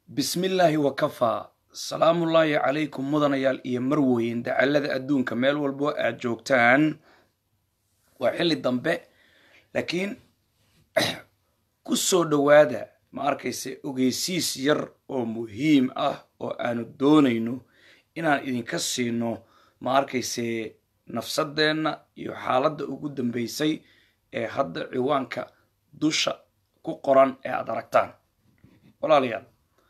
bismillaahi wakafaa salaamullaahi calaykum mudanayaal iyo marweyn dacallada adduunka meel walbo aad joogtaan waa xilli dambe laakiin ku soo dhowaada ma arkayse ogeysiis yar oo muhiim ah oo aanu doonayno inaan idinka siino ma arkayse nafsadeenna iyo xaaladda ugu dambeysay ee hadda ciwaanka dusha ku qoran ee aad aragtaan walaalayaal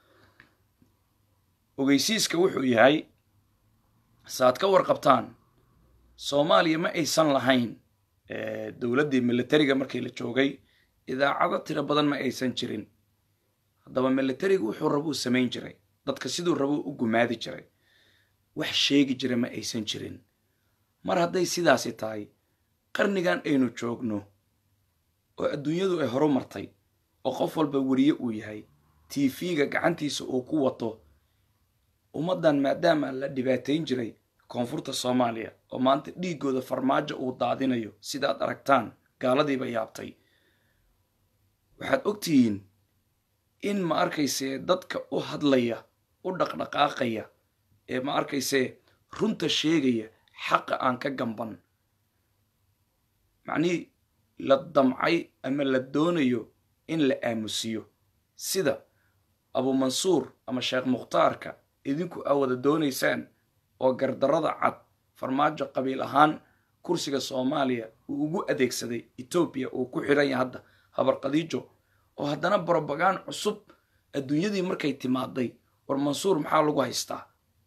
ogeysiiska wuxuu yahay saaad ka warqabtaan soomaaliya ma aysan lahayn dowladdii militariga markii la joogay idaacado tiro badan ma aysan jirin haddaba militariga wuxuu rabuu samayn jiray dadka siduu rabuu u gumaadi jiray wax sheegi jira ma aysan jirin mar hadday sidaasi tahay qarnigan aynu joogno oo adduunyadu ay horu martay oo qof walba weriye uu yahay tv-ga gacantiisa uu ku wato ummaddan maadaama la dhibaatayn jiray koonfurta soomaaliya oo maanta dhiiggooda farmaajo uu daadinayo sidaad aragtaan gaaladiiba yaabtay waxaad ogtihiin in ma arkayse dadka u hadlaya u dhaqdhaqaaqaya ee ma arkayse runta sheegaya xaqa aan ka gamban macnihii la damcay ama la doonayo in la aamusiyo sida abuumansuur ama sheekh mukhtaarka idinku aa wada doonaysaan oo gardarrada cad farmaajo qabiil ahaan kursiga soomaaliya uu ugu adeegsaday etoobiya uu ku xidhan yahay hadda habar khadiijo oo haddana brobagaan cusub adduunyadii markay timaaday war mansuur maxaa lagu haystaa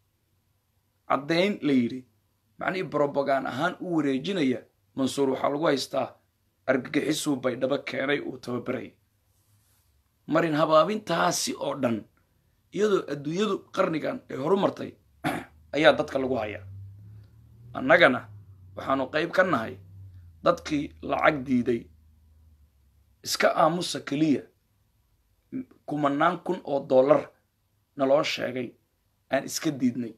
caddayn la yidhi macnihii brobagaan ahaan u wareejinaya mansuur waxaa lagu haystaa argagixisuu baydhabo keenay uu tababaray marin habaabintaasi oo dhan iyadoo adduunyadu qarnigan ay horu martay ayaa dadka lagu hayaa annagana waxaanu qayb ka nahay dadkii lacag diiday iska aamusa keliya kumanaan kun oo dollar naloo sheegay aan iska diidnay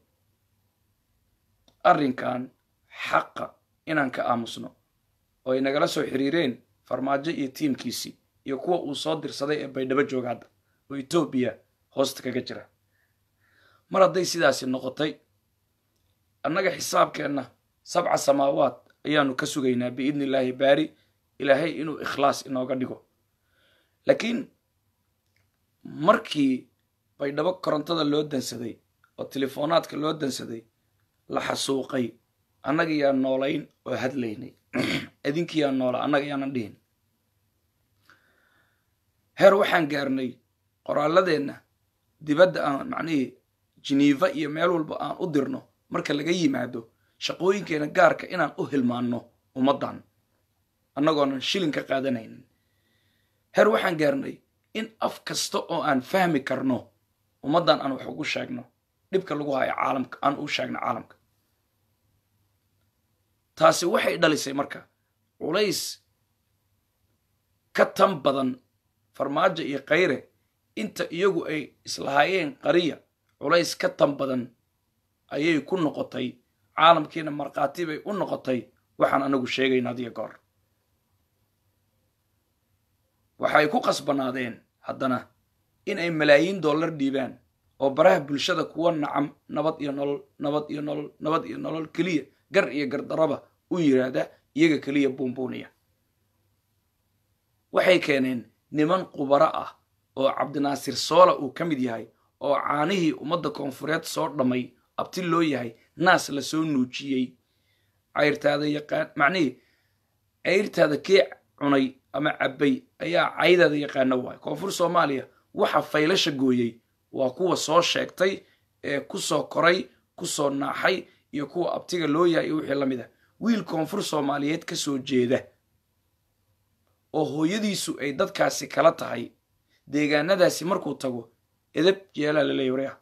arrinkan xaqa inaan ka aamusno oo ay nagala soo xiriireen farmaajo iyo tiimkiisii iyo kuwa uu soo dirsaday ee baydhabo jooga hadda oo etoobiya hoosta kaga jira mar hadday sidaasi noqotay annaga xisaabkeenna sabca samaawaad ayaanu ka sugaynaa biidni illaahi baari ilaahay inuu ikhlaas inooga dhigo laakiin markii baydhabo korontada loo dansaday oo telefoonaadka loo dansaday la xasuuqay annaga yaa noolayn oo hadlaynay idinki yaa noola annaga yaanan dhihin heer waxaan gaarnay qoraalladeenna dibadda aan macnihii jiniifa iyo meel walba aan u dirno marka laga yimaado shaqooyinkeena gaarka inaan u hilmaanno ummaddan annagoonan shilin ka qaadanaynin heer waxaan gaarnay in af kasta oo aan fahmi karno ummaddan aan wax ugu sheegno dhibka lagu hayo caalamka aan u sheegno caalamka taasi waxay dhalisay marka culays ka tan badan farmaajo iyo khayre inta iyagu ay islahaayeen qariya culays ka tan badan ayay ku noqotay caalamkiina markhaati bay u noqotay waxaan anagu sheegayna hadiyo goor waxay ku qasbanaadeen haddana in ay malaayiin dollar dhiibaan oo baraha bulshada kuwa nacam nabad iyo nolol nabad iyo nolol nabad iyo nolol keliya gar iyo gardaraba u yidhaahda iyaga keliya buunbuuniya waxay keeneen niman qubaro ah oo cabdinaasir soola uu ka mid yahay oo caanihii ummadda koonfureed soo dhammay abti loo yahay naas la soo nuujiyey cayrtaada yaqaan macnihii cayrtaada kii cunay ama cabbay ayaa caydaada yaqaano waay koonfur soomaaliya waxa faylasha gooyey waa kuwa soo sheegtay ee ku soo koray ku soo naaxay iyo kuwa abtiga loo yahay iyo wixii la mid ah wiil koonfur soomaaliyeed ka soo jeeda oo hooyadiisu ay dadkaasi kala tahay deegaanadaasi markuu tago edab jeelaa la leeya waryaa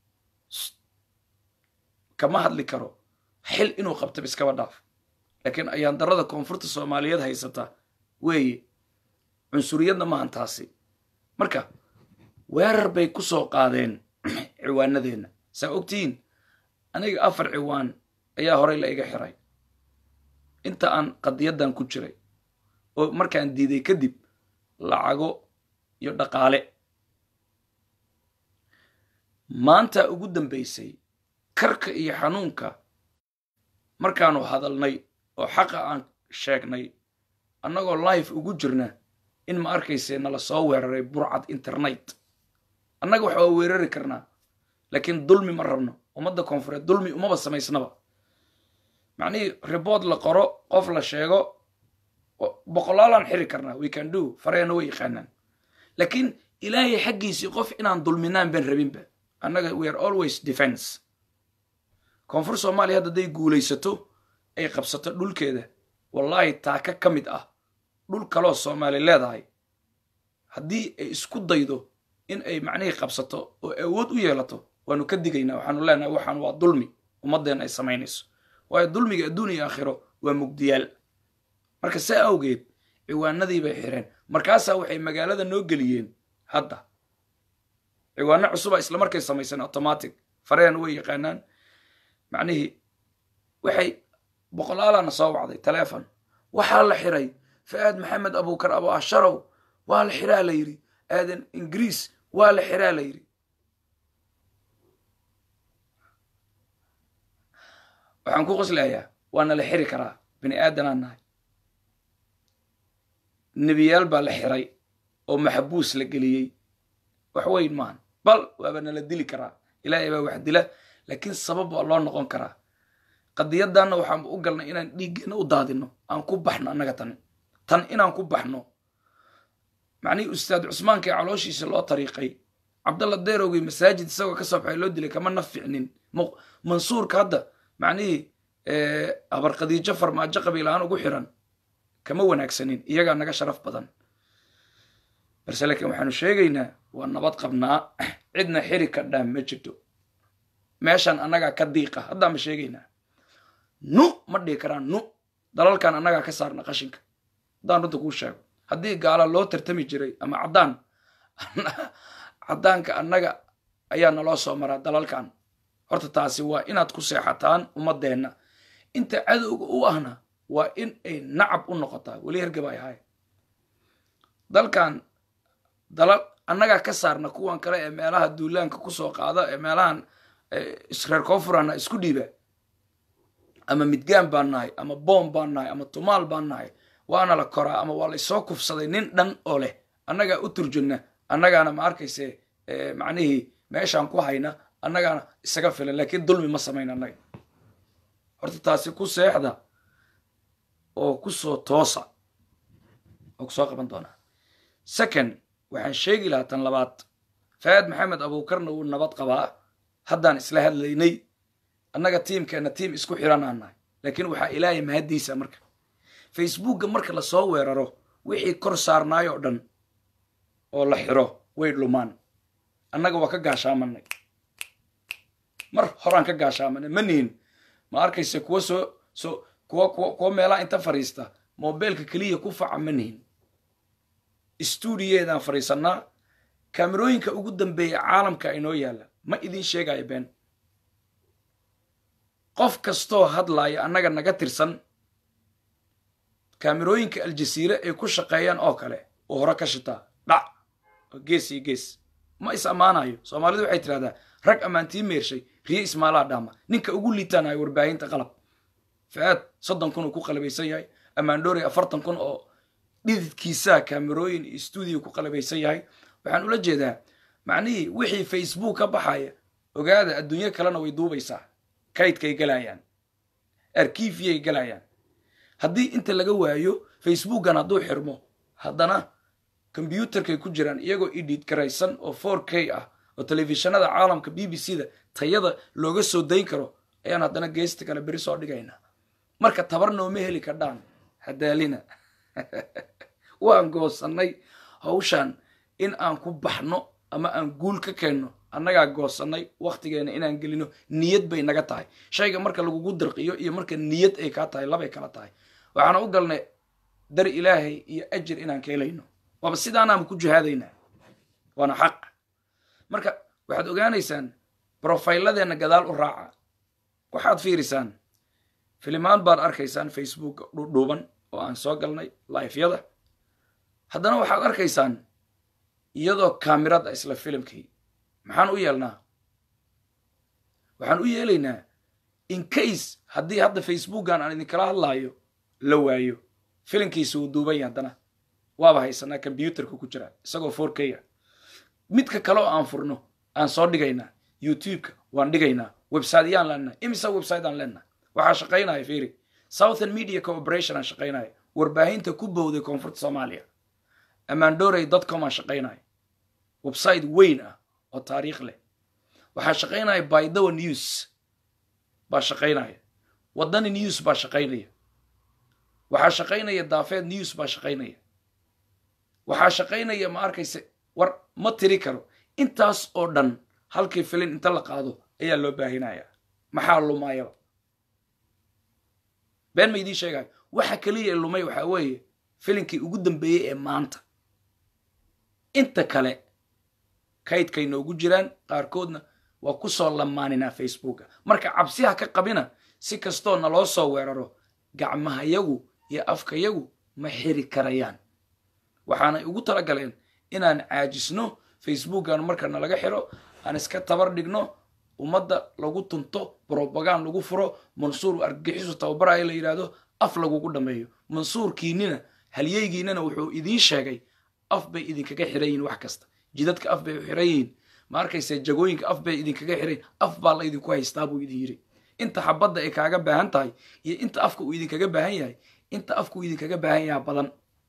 kama hadli karo xil inuu qabtaba iskaba dhaaf laakiin ayaan darada koonfurta soomaaliyeed haysata weeye cunsuriyadna maahan taasi marka weerar bay ku soo qaadeen ciwaanadeenna saa ogtihiin aniga afar ciwaan ayaa horey la iga xiray inta aan qadiyaddan ku jiray oo markaan diiday kadib lacago iyo dhaqaale maanta ugu dambaysay karka iyo xanuunka markaanu hadalnay oo xaqa aan sheegnay annagoo life ugu jirna in ma arkayse nala soo weeraray burcad internet annaga wax waa weerari karnaa laakiin dulmi ma rabno ummadda koonfureed dulmi umaba samaysnaba macnihii ribood la qoro qof la sheego boqolaalaan xiri karnaa we can do fareena way yaqaanaan laakiin ilaahay xaggiisii qof inaan dulminaan baan rabinba annaga we are always defense koonfur soomaaliya hadda hadday guulaysato ay qabsato dhulkeeda wallaahi taaka ka mid ah dhul kaloo soomaali leedahay haddii ay isku daydo in ay macnihii qabsato oo awood u yeelato waanu ka digaynaa waxaanu leenahay waxaan waa dulmi ummaddeenna ay samaynayso waayo dulmiga adduun iyo aakhiro waa mugdiyaal marka saa awgeed ciwaanadii bay xireen markaasaa waxay magaalada noo geliyeen hadda ciwaano cusuba islamarkay samayseen automatic fareen way yaqaanaan macnihii waxay boqolaalaana soo wacday taleefon waxaa la xiray fa'aad maxamed abuukar abu asharow waa la xiraa la yidhi aadan ingiriis waa la xiraa la yidhi waxaan ku qoslayaa waana la xiri karaa bini aadanaan nahay nebiyaal baa la xiray oo maxbuus la geliyey wax weyn maahan bal waaba nala dili karaa ilaahay baa wax dila laakiin sabab waa loo noqon karaa qadiyadanna waxaan u galnay inaan dhiiggeenna u daadino aan ku baxno annaga tan tan inaan ku baxno macnihii ustaad cusmaankii calooshiisa loo tariiqay cabdalla deerowgii masaajid isagoo ka soo baxay loo dilay kama na ficnin mansuurka hadda macnihii habar khadiijo farmaajo qabiilahaan ugu xiran kama wanaagsanin iyagaa naga sharaf badan balse laakiin waxaanu sheegaynaa waa nabad qabnaa cidna xiri kadhaa ma jirto meeshan annagaa ka diiqa haddaan ma sheegaynaa nu ma dhihi karaan nu dalalkan annagaa ka saarna qashinka haddaan runta kuu sheego haddii gaala loo tartami jiray ama caddaan caddaanka annaga ayaa naloo soo maraa dalalkan horta taasi waa inaad ku seexataan ummaddeenna inta cadowga u ahna waa in ay nacab u noqotaa weli hergaba ay ahay dalkan dalal annagaa ka saarna kuwan kale ee meelaha duulaanka kusoo qaada ee meelahan reer koonfurana isku dhiiba ama midgaan baan nahay ama boom baan nahay ama tumaal baan nahay waana la koraa ama waa laysoo kufsaday nin dhan oo leh annagaa u turjunna annagaana ma arkayse macnihii meeshaan ku hayna annagaana isaga filan laakiin dulmi ma samayn annaga horta taasi ku seexda oo kusoo toosa oo kusoo qaban doonaa second waxaan sheegi lahaa tan labaad faad maxamed abuukarna wuu nabad qabaa haddaan isla hadlaynay annaga tiimkeenna tiim isku xiranaan nahay laakiin waxaa ilaahay mahaddiisa marka facebookga marka lasoo weeraro wixii kor saarnaayoo dhan oo la xiro way dhumaan annaga waa ka gaashaamanay mar horaan ka gaashaamanay ma nihin ma arkayse kuwa soo soo kuwa kuwa kuwa meelaha inta fadhiista mobeelka keliya ku faca ma nihin stuudiyeedaan fadhiisannaa kaamerooyinka ugu dambeeya caalamka inoo yaalla ma idin sheegayo been qof kastoo hadlaaya annaga naga tirsan kaamerooyinka aljasiire ay ku shaqeeyaan oo kale oo hore ka shitaa dhac oo gees iyo gees ma is ammaanayo soomaalidu waxay tidhahdaa rag ammaantii meershay riyo ismaalaha dhaama ninka ugu liitaanayo warbaahinta qalab fa-aad soddon kun uu ku qalabaysan yahay ammaandhoori afartan kun oo dhididkiisaa kaamerooyin iyo stuudio ku qalabaysan yahay waxaan ula jeedaa macnihii wixii facebook ka baxaya ogaada adduunyo kalena way duubaysaa kaydkay galayaan arkiifiyay galayaan haddii inta laga waayo facebookan hadduu xirmo haddana kombyuutarkay ku jiraan iyagoo idhiid garaysan oo four k ah oo telefishinada caalamka b b c da tayada looga soo dayn karo ayaan haddana geesta kale beri soo dhigaynaa marka tabar nooma heli kadhaan hadaalina waan goosannay hawshan in aan ku baxno ama aan guul ka keenno annagaa goosannay wakhtigeena inaan gelino niyad bay naga tahay shayga marka lagugu dirqiyo iyo marka niyad ay kaa tahay labay kala tahay waxaana u galnay dar ilaahay iyo ajir inaan ka helayno waaba sidaanaama ku jihaadaynaa waana xaq marka waxaad ogaanaysaan brofayladeenna gadaal u raaca waxaad fiirisaan filimaan baad arkaysaan facebook dhuudhuuban oo aan soo galnay laifyada haddana waxaad arkaysaan iyadoo kaamirada isla filimkii maxaan u yeelnaa waxaan u yeelaynaa in case haddii hadda facebookan aan idinkala hadlaayo la waayo filinkiisa uu duubanya haddana waaba haysanaa combyuterka ku jira isagoo four k a midka kale oo aan furno aan soo dhigaynaa youtubeka waan dhigaynaa websiteyaan leenahay imisa website aan leenahay waxaa shaqaynaya firi southern media cooperation aan shaqaynaya warbaahinta ku bowday koonfurta soomaaliya amandorey dotcom aan shaqaynaya website weyn ah oo taariikh leh waxaa shaqaynaya bydowa news baa shaqaynaya wadani news baa shaqaynaya waxaa shaqaynaya daafeed news baa shaqaynaya waxaa shaqaynaya ma arkayse war ma tiri karo intaas oo dhan halkii filin inta la qaado ayaa loo baahinaya maxaa lumayaba been ma idiin sheegayo waxa keliya ee lumay waxaa weeye filinkii ugu dambeeyey ee maanta inta kale kaydkay noogu jiraan qaarkoodna waa ku soo lamaaninaa facebooka marka cabsiha ka qabina si kastoo naloo soo weeraro gacmahayagu iyo afkayagu ma xiri karayaan waxaanay ugu tala galeen inaan caajisno facebookan marka nalaga xiro aan iska tabar dhigno ummadda lagu tunto brobagan lagu furo mansuur argagixisu tababaraya la yidhaahdo af lagugu dhameeyo mansuurkiinina halyeygiinana wuxuu idiin sheegay af bay idinkaga xiran yihiin wax kasta jidadka af bay u xiran yihiin ma arkayse jagooyinka af bay idinkaga xirayin af baa la idinku haystaa buu idin yidhi inta xabadda ay kaaga baahan tahay iyo inta afka uu idinkaga baahan yahay inta afka uu idinkaga baahan yaha badan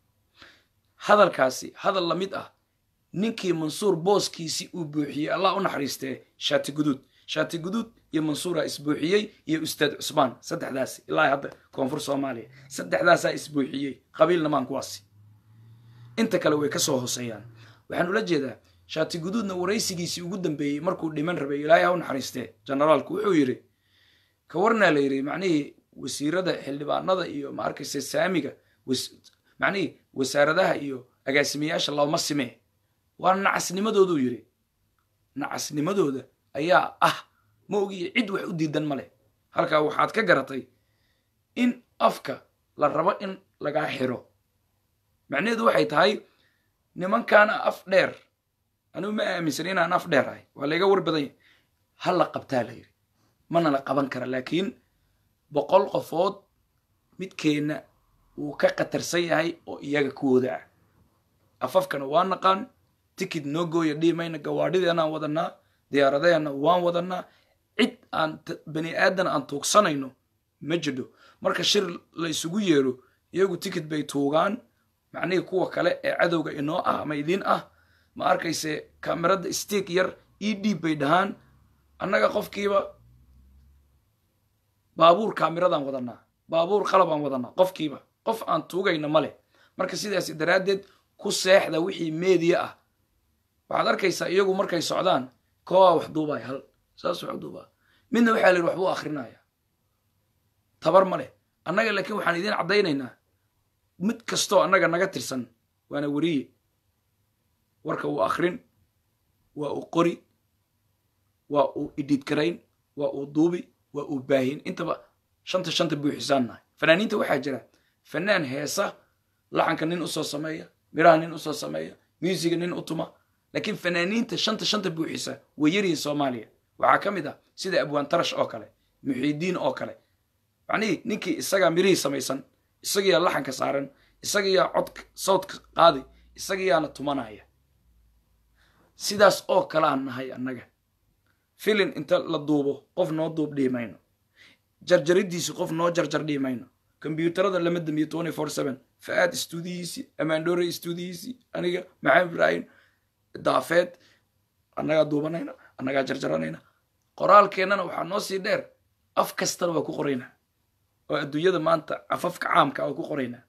hadalkaasi hadal la mid ah ninkii mansuur booskiisii uu buuxiyey allah u naxariistee shaati guduud shaati guduud iyo mansuuraa isbuuxiyey iyo ustaad cusmaan saddexdaasi ilaa hadda koonfur soomaaliya saddexdaasaa isbuuxiyey qabiilna maan kuwaasi inta kale way ka soo hooseeyaan waxaan ula jeedaa shaati guduudna waraysigiisii ugu dambeeyey markuu dhiman rabay ilaahay ha u naxariistee generaalku wuxuu yidhi ka warnaa la yidhi macnihii wasiirada xildhibaanada iyo ma arkayse saamiga macnihii wasaaradaha iyo agaasimayaasha looma simee waa nacasnimadooduu yidhi nacasnimadooda ayaa ah ma ogiyo cid wax u diidan ma leh halkaa waxaad ka garatay in afka la rabo in lagaa xiro macnaheedu waxay tahay nimankaana af dheer anigu ma aaminsan inaan af dheer ahay waa layga war badanya ha la qabtaa la yidhi mana la qaban kara laakiin boqol qofood midkeenna wuu ka khatarsan yahay oo iyaga kuwooda ah afafkana waa naqaan tikid noo gooya dhiimayna gawaadhideenaan wadanaa diyaaradaheenna waan wadanaa cid aan bani aadan aan tuugsanayno ma jidho marka shir la isugu yeero iyagu tikid bay tuugaan macnihii kuwa kale ee cadowga inoo ah ama idiin ah ma arkayse kamerada stiik yar e d bay dhahaan annaga qofkiiba baabuur kaamiradaan wadanaa baabuur qalabaan wadanaa qofkiiba qof aan tuugayna ma leh marka sidaas daraaddeed ku seexda wixii meediya ah waxaad arkaysaa iyagu markay socdaan koowaa wax duubaya hal saas wax u duubaa midna waxaa la yidhi waxbuu akrinaya tabar ma leh annaga laakiin waxaan idiin caddaynaynaa mid kastoo annaga naga tirsan waana weriye warka uu akrin waa uu qori waa uu idhiidgarayn waa uu duubi waa uu baahin intaba shanta shanta buuxisaannahay fanaaniinta waxaa jira fanaan heesa laxanka nin usoo sameeya miraha nin usoo sameeya muusiga nin u tuma laakiin fanaaniinta shanta shanta buuxisa way yaryihin soomaaliya waxaa ka mid ah sida abwaan tarash oo kale muxiidiin oo kale macnihii ninkii isagaa mirihii samaysan isagiyaa laxanka saaran isagiyaa codka sawdka qaadi isagiyaana tumanaya sidaas oo kale aan nahay annaga filin inta la duubo qof noo duub dhihi mayno jarjaridiisi qof noo jarjar dhihi mayno kombyuutarada lama damiyo twenty four seven fa-aad istuudiyiisii amaandhore istuudiyiisii aniga maxamed ibraahim daafeed annagaa duubanayna annagaa jarjaranayna qoraalkeennana waxaa noo sii dheer af kastana waa ku qoraynaa oo adduunyada maanta afafka caamka waa ku qoraynaa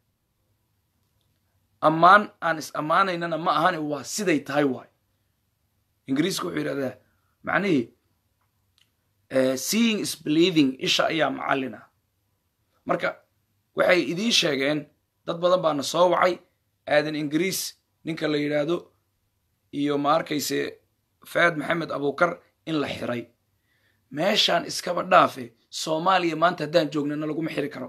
ammaan aan is ammaanaynana ma ahane waa siday tahay waay ingiriiska wuxuu yidhahdaa macnihii seeing is believing isha ayaa macallin ah marka waxay idiin sheegeen dad badan baana soo wacay aadan ingiriis ninka la yidhaahdo iyo ma arkayse faad maxamed abuukar in la xiray meeshaan iskaba dhaafe soomaaliya maanta haddaan joognana laguma xiri karo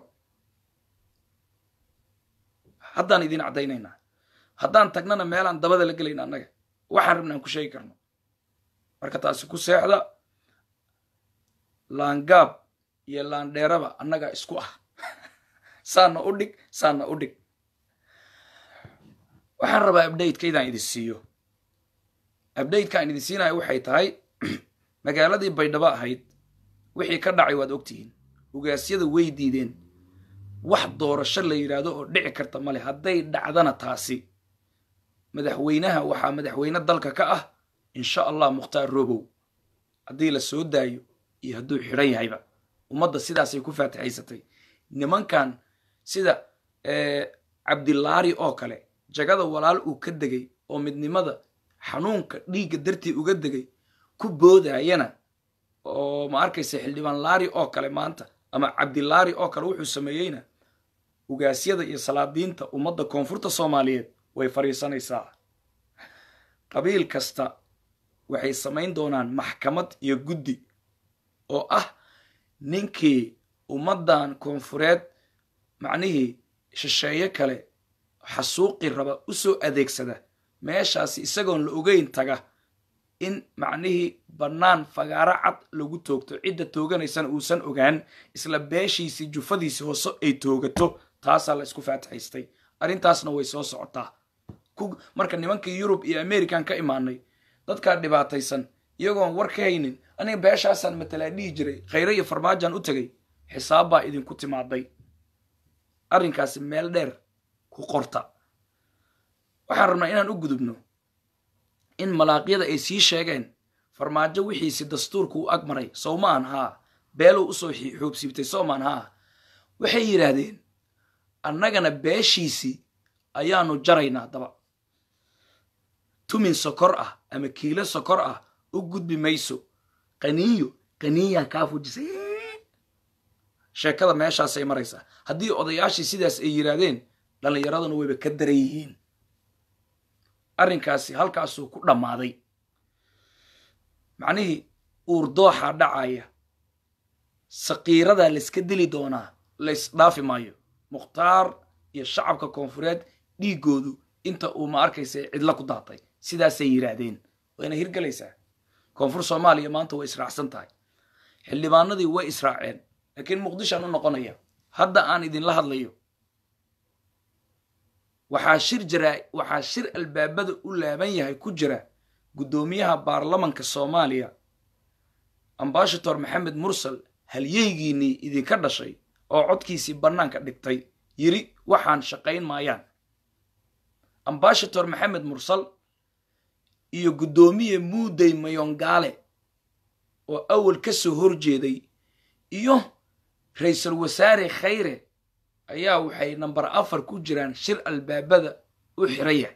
haddaan idiin caddaynaynaa haddaan tagnana meelaan dabada la gelayna annaga waxaan rabna aan ku sheegi karno marka taasi ku seexda laangaab iyo laandheeraba annagaa isku ah saana u dhig saana u dhig waxaan rabaa abdatekaydaan idin siiyo abdatekaan idin siinayo waxay tahay magaaladii baydhabo ahayd wixii ka dhacay waad ogtihiin ugaasyada way diideen wax doorasho la yidhaahdo oo dhici karta male hadday dhacdana taasi madaxweynaha waxaa madaxweyne dalka ka ah insha allah mukhtaar robow haddii la soo daayo iyo hadduu xidhan yahayba ummadda sidaasay ku faatixaysatay nimankan sida cabdilaari oo kale jagada walaal uu ka degay oo midnimada xanuunka dhiigga dartii uga degay ku boodayana oo ma arkaysa xildhibaan laari oo kale maanta ama cabdilaari oo kale wuxuu sameeyeyna ugaasyada iyo salaadiinta ummadda koonfurta soomaaliyeed way fadhiisanaysaa qabiil kasta waxay samayn doonaan maxkamad iyo guddi oo ah ninkii ummaddan koonfureed macnihii shisheeye kale xasuuqi raba u soo adeegsada meeshaasi isagoon la ogeyn taga in macnihii bannaan fagaaro cad lagu toogto cidda tooganaysana uusan ogaan isla beeshiisii jufadiisii hoose ay toogato taasaa la isku faatixaystay arrintaasna way soo socotaa marka nimankii yurub iyo american ka imaanay dadkaa dhibaataysan iyagoon war ka haynin aniga beeshaasaan matalaa dhihi jiray khayre iyo farmaajaan u tegay xisaab baa idinku timaaday arrinkaasi meel dheer ku qorta waxaan rabnaa inaan u gudubno in malaaqyada ay sii sheegeen farmaajo wixiisi dastuurku u ag maray sowmaan haa beelow usoo xoobsiibtay sowmaan haa waxay yidhaahdeen annagana beeshiisii ayaanu jaraynaa daba tumin sokor ah ama kiilo sokor ah u gudbi mayso qaniiyo qaniiyaa kaa fujisay sheekada meeshaasay maraysaa haddii odayaashii sidaas ay yidhaahdeen dhallinyaraduna wayba ka daran yihiin arrinkaasi halkaasuu ku dhammaaday macnihii uurdooxaa dhacaya sakiiradaa layska dili doonaa laysdhaafi maayo mukhtaar iyo shacabka koonfureed dhiiggoodu inta uu ma arkaysa cidla ku daatay sidaasay yidhaahdeen wayna hirgelaysaa koonfur soomaaliya maanta way israacsan tahay xildhibaanadii way israaceen laakiin muqdishoan u noqonaya hadda aan idinla hadlayo waxaa shir jira waxaa shir albaabada u laaban yahay ku jira guddoomiyaha baarlamanka soomaaliya ambashator maxamed mursal halyeygiinnii idinka dhashay oo codkiisii bannaanka dhigtay yiri waxaan shaqayn maayaan ambashator maxamed mursal iyo guddoomiye muudey mayongaale oo awal ka soo horjeeday iyo ra-iisul wasaare khayre ayaa waxay namber afar ku jiraan shir albaabada u xiran yahay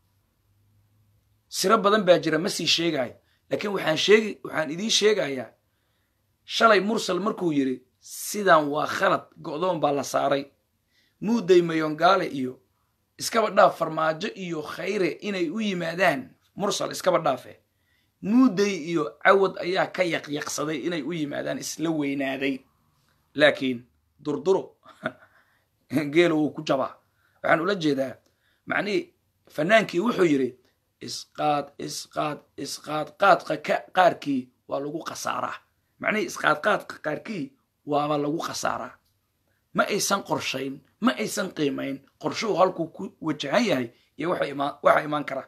siro badan baa jira ma sii sheegayo laakiin waxaan sheegi waxaan idiin sheegayaa shalay mursal markuu yidhi sidan waa khalad go'doon baa la saaray muudey mayongaale iyo iskaba dhaaf farmaajo iyo khayre inay u yimaadaan mursal iskaba dhaafe muudey iyo cawad ayaa ka yaqyaqsaday inay u yimaadaan isla weynaaday laakiin durduro geelo wuu ku jabaa waxaan ula jeedaa macnihii fanaankii wuxuu yidhi isqaad isqaad isqaad qaadqa qaarkii waa lagu khasaaraa macnihii isqaadqaadqa qaarkii waaba lagu khasaaraa ma aysan qorshayn ma aysan qiimayn qorshuhu halkuu ku wajahan yahay iyo waxa imaan kara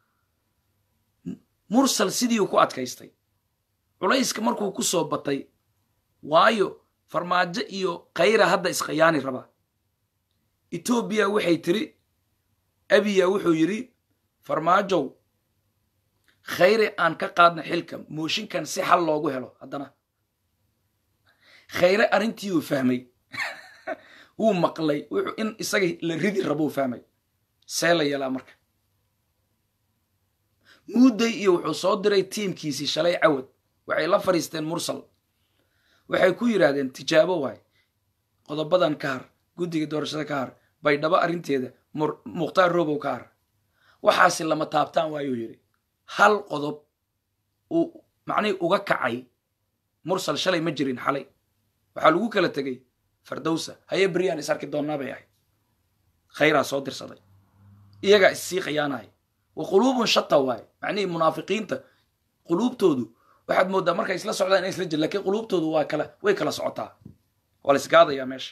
mursal sidiiuu ku adkaystay culayska markuu ku soo batay waayo farmaajo iyo khayra hadda iskhiyaani raba etoobiya waxay tiri abiya wuxuu yidhi farmaajow khayre aan ka qaadna xilka mooshinkan si xal loogu helo haddana khayre arrintii uu fahmay wuu maqlay wuxuu in isaga la ridi rabou fahmay see la yeelaa marka muudday iyo wuxuu soo diray tiimkiisii shalay cawad waxay la fadhiisteen mursal waxay ku yidhaahdeen tijaabo waay qodobadan ka har guddiga doorashada ka har baydhabo arrinteeda mukhtaar robow ka har waxaasi lama taabtaan waayuu yidhi hal qodob uu macnihii uga kacay mursal shalay ma jirin xalay waxaa lagu kala tegey fardowsa haye beryaan is arki doonnaa bay ahayd khayraa soo dirsaday iyagaa issii khiyaanaya wa quluubun shata waaye macnihii munaafiqiinta quluubtoodu waxaad mooddaa markay isla socdaan inay isla jir lakiin quluubtoodu waa kala way kala socotaa waa la isgaadayaa meesha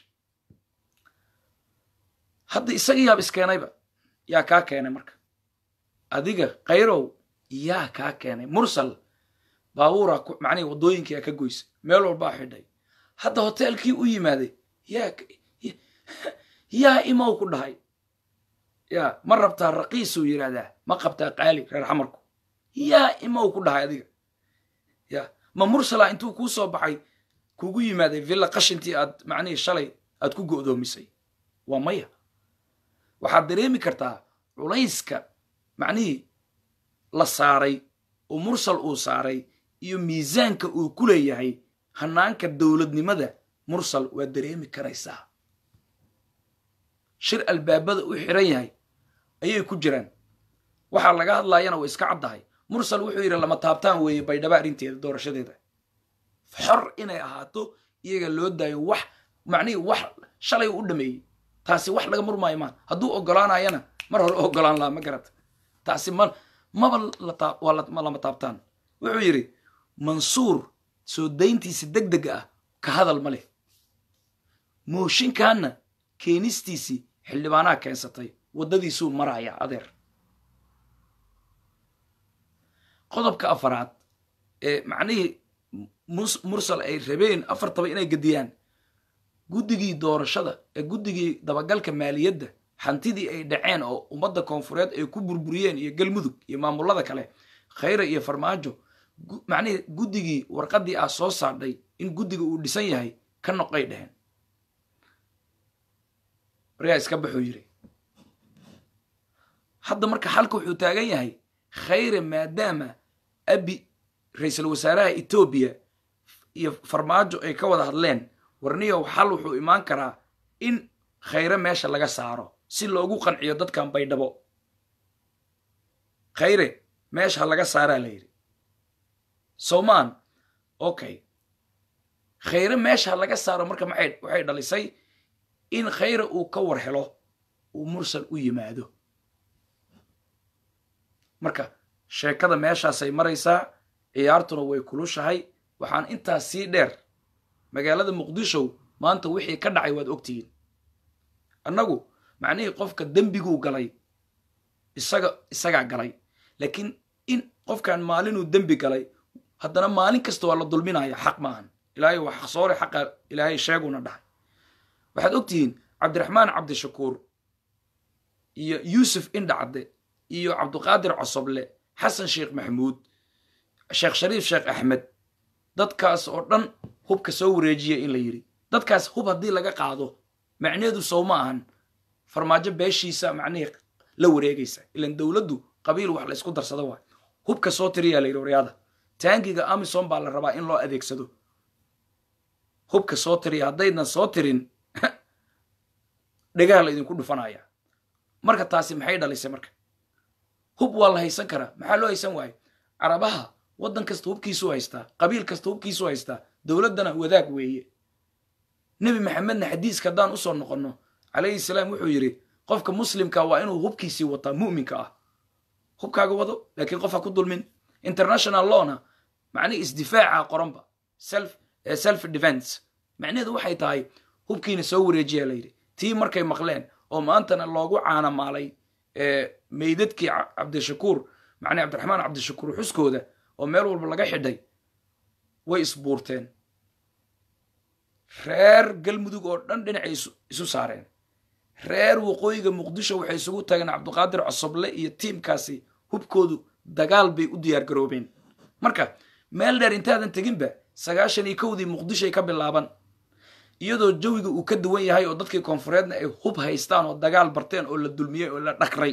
hadda isaga yaab iskeenayba yaa kaa keenay marka adiga khayrow yaa kaa keenay mursal baabuuraa macnihi waddooyinkiyaa ka goysa meel walbaa xidhay hadda hoteelkii u yimaaday yaa yaa imow ku dhahay yaa ma rabtaa raqiisuu yidhaahdaa ma qabtaa qaali reer xamarku yaa imow ku dhahay adiga ya ma mursala intuu kuu soo baxay kugu yimaaday villa qashintii aad macnihii shalay aad ku go'doomisay waa maya waxaad dareemi kartaa culayska macnihii la saaray oo mursal uu saaray iyo miisaanka uu ku leeyahay hanaanka dowladnimada mursal waad dareemi karaysaa shir albaabada u xiran yahay ayay ku jiraan waxaa laga hadlaayana way iska caddahay mursal wuxuu yidhi lama taabtaan weeye baydhaba arrinteeda doorashadeeda xor inay ahaato iyaga loo daayo wax macnihii wax shalay u dhameeyey taasi wax laga murmaayo maan hadduu ogolaanayana mar hore ogolaan laha ma garata taasi ma maba waa lama taabtaan wuxuu yidhi mansuur soo dayntiisa deg dega ah ka hadal ma leh mooshinkaanna keenistiisii xildhibaanaha keensatay waddadiisuu maraya adeer qodobka afaraad ee macnihii mursal ay rabeen afartaba inay gediyaan guddigii doorashada ee guddigii dabagalka maaliyadda hantidii ay dhaceen oo ummadda koonfureed ay ku burburiyeen iyo galmudug iyo maamullada kale khayra iyo farmaajo macnihii guddigii warqaddii ah soo saadhay in guddiga uu dhisan yahay ka noqay dheheen waryaa iska baxuu yidhi hadda marka xalka wuxuu taagan yahay khayre maadaama abi ra-iisul wasaaraha etoobiya iyo farmaajo ay ka wada hadleen warniyow xal wuxuu imaan karaa in khayre meesha laga saaro si loogu qanciyo dadkan baydhabo khayre meesha ha laga saaraa la yidhi somaan okay khayre meesha ha laga saaro marka maxay waxay dhalisay in khayre uu ka war helo uu mursal u yimaado marka sheekada meeshaasay maraysaa ciyaartuna way kulushahay waxaan intaas sii dheer magaalada muqdisho maanta wixii ka dhacay waad ogtihiin annagu macnihii qofka dembiguu galay isaga isagaa galay laakiin in qofkan maalinuu dembi galay haddana maalin kasta waa la dulminaya xaq maahan ilaahay waa xaqsoore xaqa ilaahay sheeguna dhahay waxaad ogtihiin cabdiraxmaan cabdishakuur iyo yuusuf indhacadde iyo cabduqaadir cosoble xasan sheekh maxamuud sheekh shariif sheekh axmed dadkaas oo dhan hubka soo wareejiya in la yidhi dadkaas hub haddii laga qaado macneedu sow ma ahan farmaajo beeshiisa macnihii la wareegaysa ilan dowladdu qabiil wax laysku darsado waay hubka soo tiriyaa la yidhi waryaada taangiga amison baa la rabaa in loo adeegsado hubka soo tiriya haddaydan soo tirin dhegaha la idinku dhufanaya marka taasi maxay dhalisay marka hub waa la haysan karaa maxaa loo haysan waayo carabaha waddan kasta hubkiisuu haystaa qabiil kasta hubkiisuu haystaa dowladdana wadaag weeye nebi maxamedna xadiiska haddaan usoo noqonno calayhi salaam wuxuu yidhi qofka muslimka waa inuu hubkiisii wataa mu'minka ah hubkaaga wado laakiin qof ha ku dulmin international lawna macnihi isdifaaca qoranba self self defense macnaheedu waxay tahay hubkiina soo wareejiya layidhi tii markay maqleen oo maantana loogu caanamaalay meydadkii cabdishakuur macnii cabdiraxmaan cabdishakuur xuskooda oo meel walba laga xidhay way isbuurteen reer galmudug oo dhan dhinacay isu saareen reer waqooyiga muqdisho waxay isugu tageen cabduqaadir cosoble iyo tiimkaasi hubkoodu dagaal bay u diyaar garoobeen marka meel dheer intaadan teginba sagaashan iyo kowdii muqdishoay ka bilaaban iyadoo jawiga uu ka duwan yahay oo dadkii koonfureedna ay hub haystaan oo dagaal barteen oo la dulmiyey oo la dhakray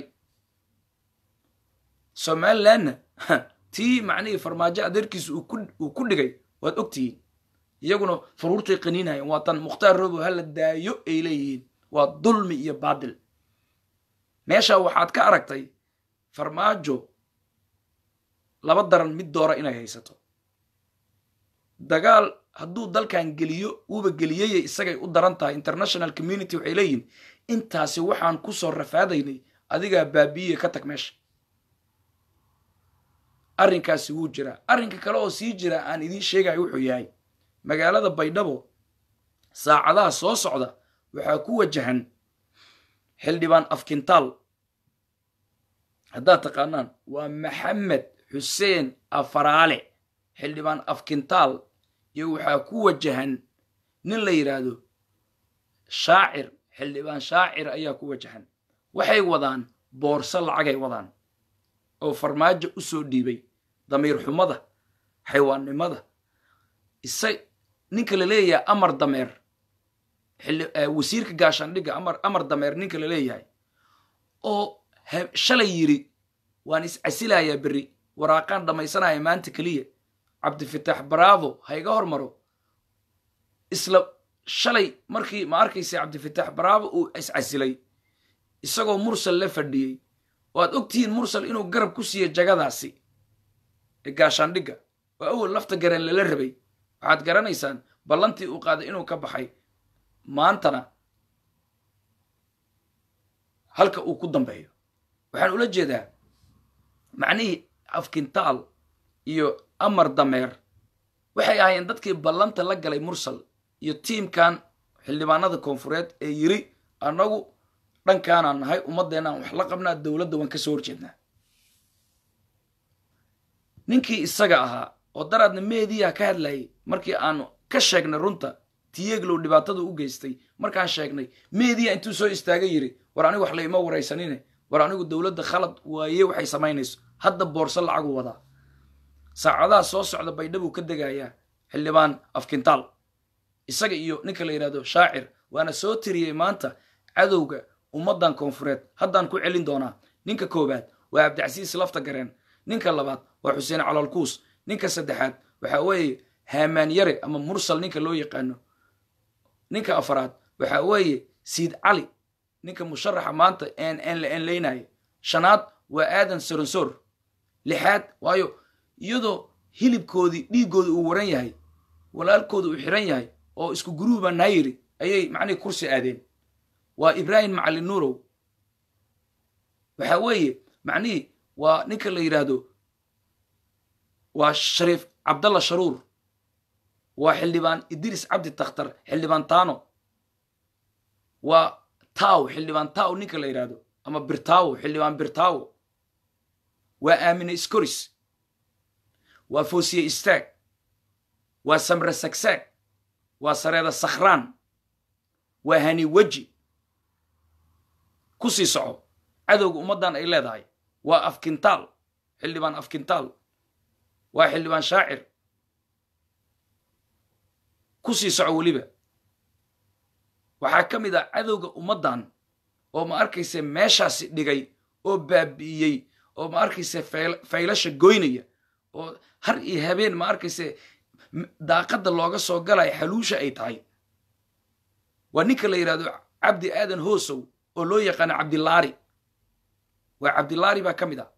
somalilandna tii macnihii farmaajo adeerkiisa uu ku dhigay waad ogtihiin iyaguna faruurtay qaniinayeen waa tan mukhtaar robo hala daayo ay leeyihiin waa dulmi iyo baadil meesha waxaad ka aragtay farmaajo laba daran mid doora inay haysato dagaal hadduu dalkan geliyo uuba geliyeye isagay u daran tahay international community waxay leeyihin intaasi waxaan ku soo rafaadaynay adigaa baabi'iye ka tag meesha arrinkaasi wuu jiraa arrinka kale oo sii jira aan idiin sheegayo wuxuu yahay magaalada baydhabo saacadaha soo socda waxaa ku wajahan xildhibaan afkintaal haddaad taqaanaan waa maxamed xuseen afaraale xildhibaan afkintaal iyo waxaa ku wajahan nin la yidhaahdo shaacir xildhibaan shaacir ayaa ku wajahan waxay wadaan boorso lacagay wadaan oo farmaajo u soo dhiibay damiir xumada xaywaannimada isa ninka la leeyahay amar dameer wasiirka gaashaandhigga amar amar dameer ninka la leeyahay oo shalay yidhi waan iscasilayaa berri waraaqaan dhammaysanaya maanta keliya cabdifitaax bravo ha iga hormaro isla shalay markii ma arkaysa cabdifitaax bravo uu iscasilay isagoo mursal la fadhiyey oo aad ogtihiin mursal inuu garab ku siiyo jagadaasi ee gaashaandhigga oo awal lafta gareen lala rabay waxaad garanaysaan ballantii uu qaaday inuu ka baxay maantana halka uu ku dambeeyo waxaan ula jeedaa macnihii afkintaal iyo amar dameer waxay ahaayeen dadkii ballanta la galay mursal iyo tiimkan xildhibaanada koonfureed ee yiri annagu dhankaanaan nahay ummaddeenaan wax la qabnaa dowladda waan ka soo horjeednaa ninkii isaga ahaa oo daraadna meediyaha ka hadlayay markii aanu ka sheegnay runta tiyeglow dhibaatada u geystay markaan sheegnay meediya intuu soo istaaga yiri war anigu wax laima waraysanine war anigu dowladda khalad waaye waxay samaynayso hadda boorso lacagu wadaa saacadaha soo socda baydhabuu ka degayaa xildhibaan afkintaal isaga iyo ninka la yidhahdo shaacir waana soo tiriyey maanta cadowga ummaddan koonfureed haddaan ku celin doonaa ninka koowaad waa cabdicasiis lafta gareen ninka labaad waa xuseen calolkuus ninka saddexaad waxaa weeye haamaan yare ama mursal ninka loo yaqaano ninka afaraad waxaa weeye siid cali ninka musharaxa maanta en la enleynaya shanaad waa aadan soronsoor lixaad waayo iyadoo hilibkoodii dhiiggooda uu waran yahay walaalkooda uu xiran yahay oo isku guruuba naayiri ayay macnihii kursi aadeen waa ibraahim macalin nuurow waxaa weeye macnihii waa ninka la yidhaahdo waa shariif cabdalla sharuur waa xildhibaan idris cabdi takhtar xildhibaan taano waa taw xildhibaan taw ninka la yidhaahdo ama birtawo xildhibaan birtawo waa aamine scoris waa foosiye istaag waa samre sagsaag waa sareeda sakhraan waa hani weji ku sii soco cadowga ummaddan ay leedahay waa afkintaal xildhibaan afkintaal waa xildhibaan shaacir ku sii soco weliba waxaa ka mid ah cadowga ummaddan oo ma arkayse meeshaasi dhigay oo baabi'iyey oo ma arkayse faylasha goynaya oo har iyo habeen ma arkayse daaqadda looga soo galaya xaluusha ay tahay waa ninka la yidhahdo cabdi aadan hoosow oo loo yaqaano cabdilaari waa cabdilaari baa ka mid ah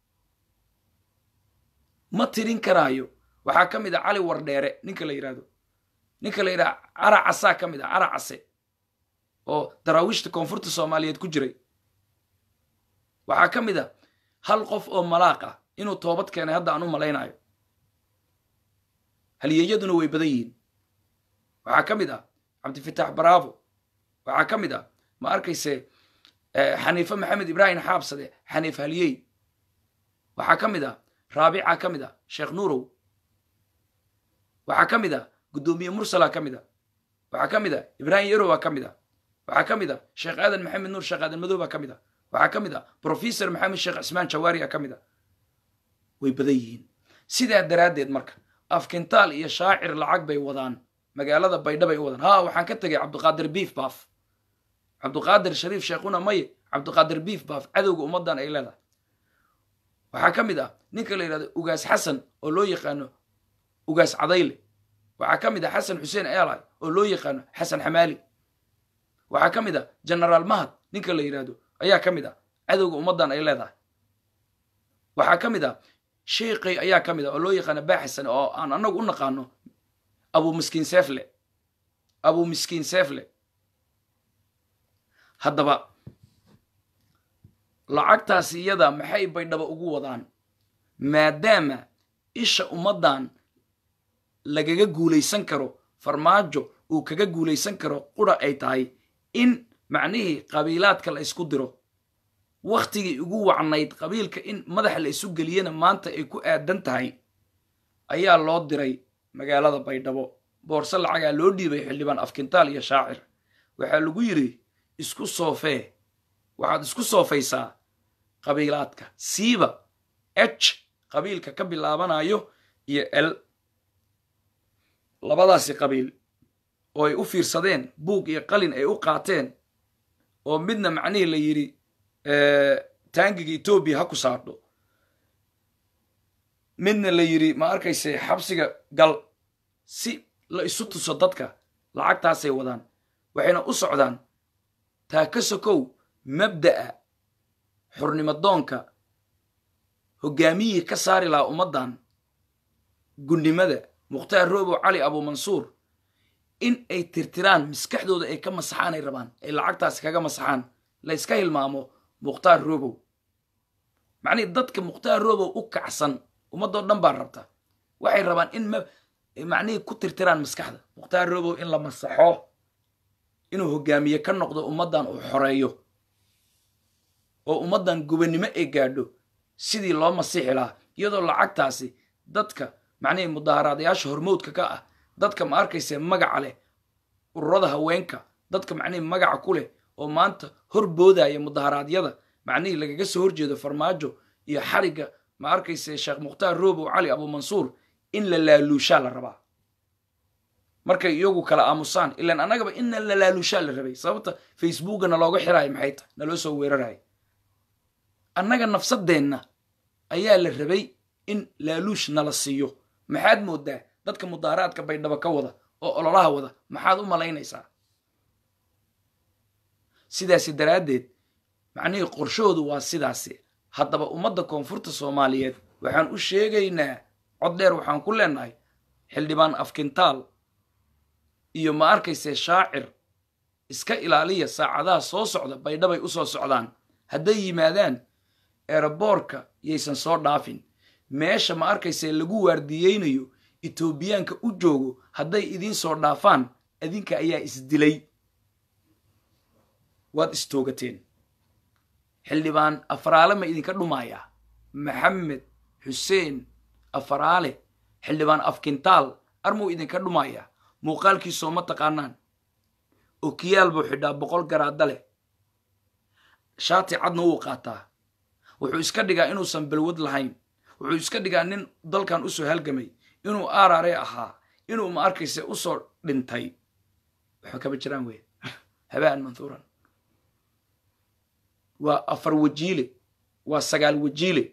ma tirin karaayo waxaa ka mid ah cali wardheere ninka la yidhahdo ninka la yidhahdo cara casaa ka mid ah cara case oo daraawiishta koonfurta soomaaliyeed ku jiray waxaa ka mid a hal qof oo malaaq ah inuu toobad keenay hadda aan u malaynayo halyeeyaduna way badan yihiin waxaa ka mid ah cabdifitaax bravo waxaa ka mid ah ma arkayse xaniife maxamed ibraahim xaabsade xaniif halyey waxaa ka mid ah raabica ka mid ah sheekh nuurow waxaa ka mid ah guddoomiye mursala ka mid ah waxaa ka mid ah ibraahim yarowa ka mid ah waxaa ka mid ah sheekh aadan maxamed nuur sheekh aadan madooba ka mid ah waxaa ka mid ah professor maxamed sheekh cismaan jawaari a ka mid ah way badan yihiin sidaa daraaddeed marka afkintaal iyo shaacir lacag bay wadaan magaalada baydhabay u wadaan ha waxaan ka tegay cabdiqaadir biif baaf cabdiqaadir shariif sheekhuna maye cabdiqaadir biif baaf cadowga ummaddan ay leedahay waxaa ka mid ah ninka la yidhahdo ugaas xasan oo loo yaqaano ugaas cadayle waxaa ka mid ah xasan xuseen eelay oo loo yaqaano xasan xamaali waxaa ka mid ah genaraal mahad ninka la yidhaahdo ayaa ka mid ah cadowga ummaddan ay leedahay waxaa ka mid ah sheikhay ayaa ka mid ah oo loo yaqaano baaxisan oo aan annagu u naqaano abu miskiin seefle abu miskiin seefle haddaba lacagtaasi iyada maxay baydhaba ugu wadaan maadaama isha ummaddan lagaga guulaysan karo farmaajo uu kaga guulaysan karo qura ay tahay in macnihii qabiilaadka la isku diro wakhtigii ugu wacnayd qabiilka in madaxa la isu geliyana maanta ay ku aadan tahay ayaa loo diray magaalada baydhabo boorse lacagaa loo dhiibay xildhibaan afkintaal iyo shaacir waxaa lagu yidhi isku soofee waxaad isku soofaysaa qabiilaadka siiba h qabiilka ka bilaabanayo iyo l labadaasi qabiil oo ay u fiirsadeen buug iyo qalin ay u qaateen oo midna macnihii la yidhi taangiga etoobiya ha ku saadho midna la yidhi ma arkayse xabsiga gal si la isu tuso dadka lacagtaasay wadaan waxayna u socdaan taa ka sokow mabda'a xurnimadoonka hoggaamiyihii ka saari lahaa ummaddan gunnimada mukhtaar roobow cali abuumansuur in ay tirtiraan maskaxdooda ay ka masaxaan ay rabaan ay lacagtaasi kaga masaxaan la yska hilmaamo mukhtaar roobow macnihii dadka mukhtaar roobow u kacsan ummaddoo dhan baa rabta waxay rabaan in macnihii ku tirtiraan maskaxda mukhtaar roobow in la masaxo inuu hoggaamiye ka noqdo ummaddan uu xoreeyo oo ummaddan gubannimo ay gaadho sidii loo masiixi lahaa iyadoo lacagtaasi dadka macnihii mudaaharaadayaasha hormoodka ka ah dadka ma arkayse magaca leh ururada haweenka dadka macnihii magaca ku leh oo maanta hor boodaya mudaharaadyada macnihii lagaga soo horjeedo farmaajo iyo xarigga ma arkayse sheekh mukhtaar roobow cali abuumansuur in la laaluushaa la rabaa markay iyagu kala aamusaan ilaan annagaba inna la laaluushaa la rabay sababta facebooka nalooga xiraayo maxay tahay naloo soo weerarayo annaga nafsadeenna ayaa la rabay in laaluush nala siiyo maxaad moodaa dadka mudaaraadka baydhabo ka wada oo ololaha wada maxaad u malaynaysaa sidaasi daraaddeed macnihii qorshoodu waa sidaasi haddaba ummadda koonfurta soomaaliyeed waxaan u sheegaynaa cod dheer waxaan ku leenahay xildhibaan afkintaal iyo ma arkayse shaacir iska ilaaliya saacadaha soo socda baydhabay u soo socdaan hadday yimaadaan eeraboorka yaysan soo dhaafin meesha ma arkayse lagu waardiyeynayo etoobiyaanka u joogo hadday idiin soo dhaafaan adinka ayaa isdilay waad istoogateen xildhibaan afaraale ma idinka dhumayaa maxamed xuseen afaraale xildhibaan afkintaal armuu idinka dhumayaa muuqaalkiisoo ma taqaanaan okiyaal buu xidhaa boqol garaada leh shaati cadna wuu qaataa wuxuu iska dhigaa inuusan balwad lahayn wuxuu iska dhigaa nin dalkan usoo halgamay inuu aarare ahaa inuu ma arkayse usoo dhintay waxba kama jiraan wey habaan manhuuran waa afar wajiile waa sagaal wajiile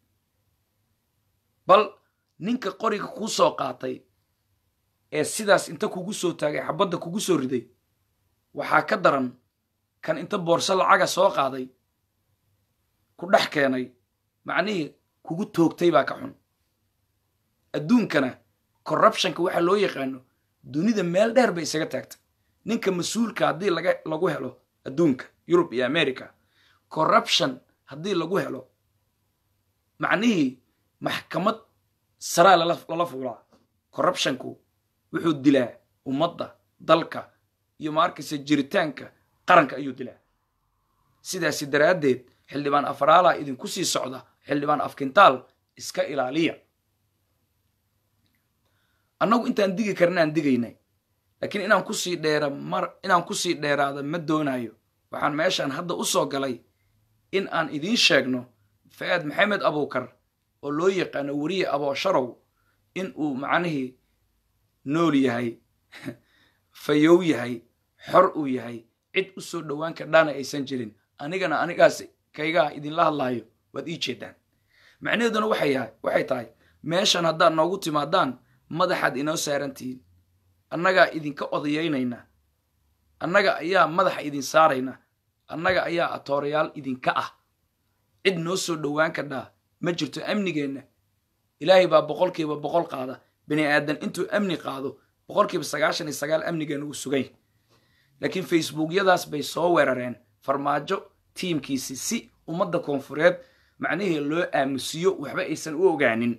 bal ninka qoriga kuu soo qaatay ee sidaas inta kugu soo taagay xabadda kugu soo riday waxaa ka daran kan inta boorso lacaga soo qaaday ku dhex keenay macnihii kugu toogtay baa ka xun adduunkana corruptionka waxaa loo yaqaano dunida meel dheer bay isaga taagtay ninka mas-uulka haddii laga lagu helo adduunka yurub iyo america corruption haddii lagu helo macnihii maxkamad saraa lala fuulaa corruptionku wuxuu dilaa ummadda dalka iyo ma arkaysa jiritaanka qaranka ayuu dilaa sidaasi daraaddeed xildhibaan afaraala idinku sii socda xildhibaan afkintaal iska ilaaliya annagu intaan digi karnaan digaynay laakiin inaan kusii dheera mar inaan kusii dheeraada ma doonayo waxaan meeshaan hadda u soo galay in aan idiin sheegno fa'aad maxamed abuukar oo loo yaqaano weriye aboosharow in uu macnihii nool yahay fayow yahay xor uu yahay cid u soo dhowaan kardhaana aysan jirin anigana anigaas kaygaa idinla hadlaayo waad ii jeedaan macnaheeduna waxay tahay meeshan haddaad noogu timaadaan madaxaad inoo saarantihiin annagaa idinka odayaynayna annaga ayaa madaxa idin saarayna annaga ayaa atoorayaal idinka ah cid noo soo dhowaan kardhaa ma jirto amnigeenna ilaahay baa boqolkiiba boqol qaada bini aadan intuu amni qaado boqolkiiba sagaashan iyo sagaal amnigeenna uu sugay laakiin facebookyadaas bay soo weerareen farmaajo tiimkiisi si ummadda koonfureed macnihii loo aamusiyo waxba aysan u ogaanin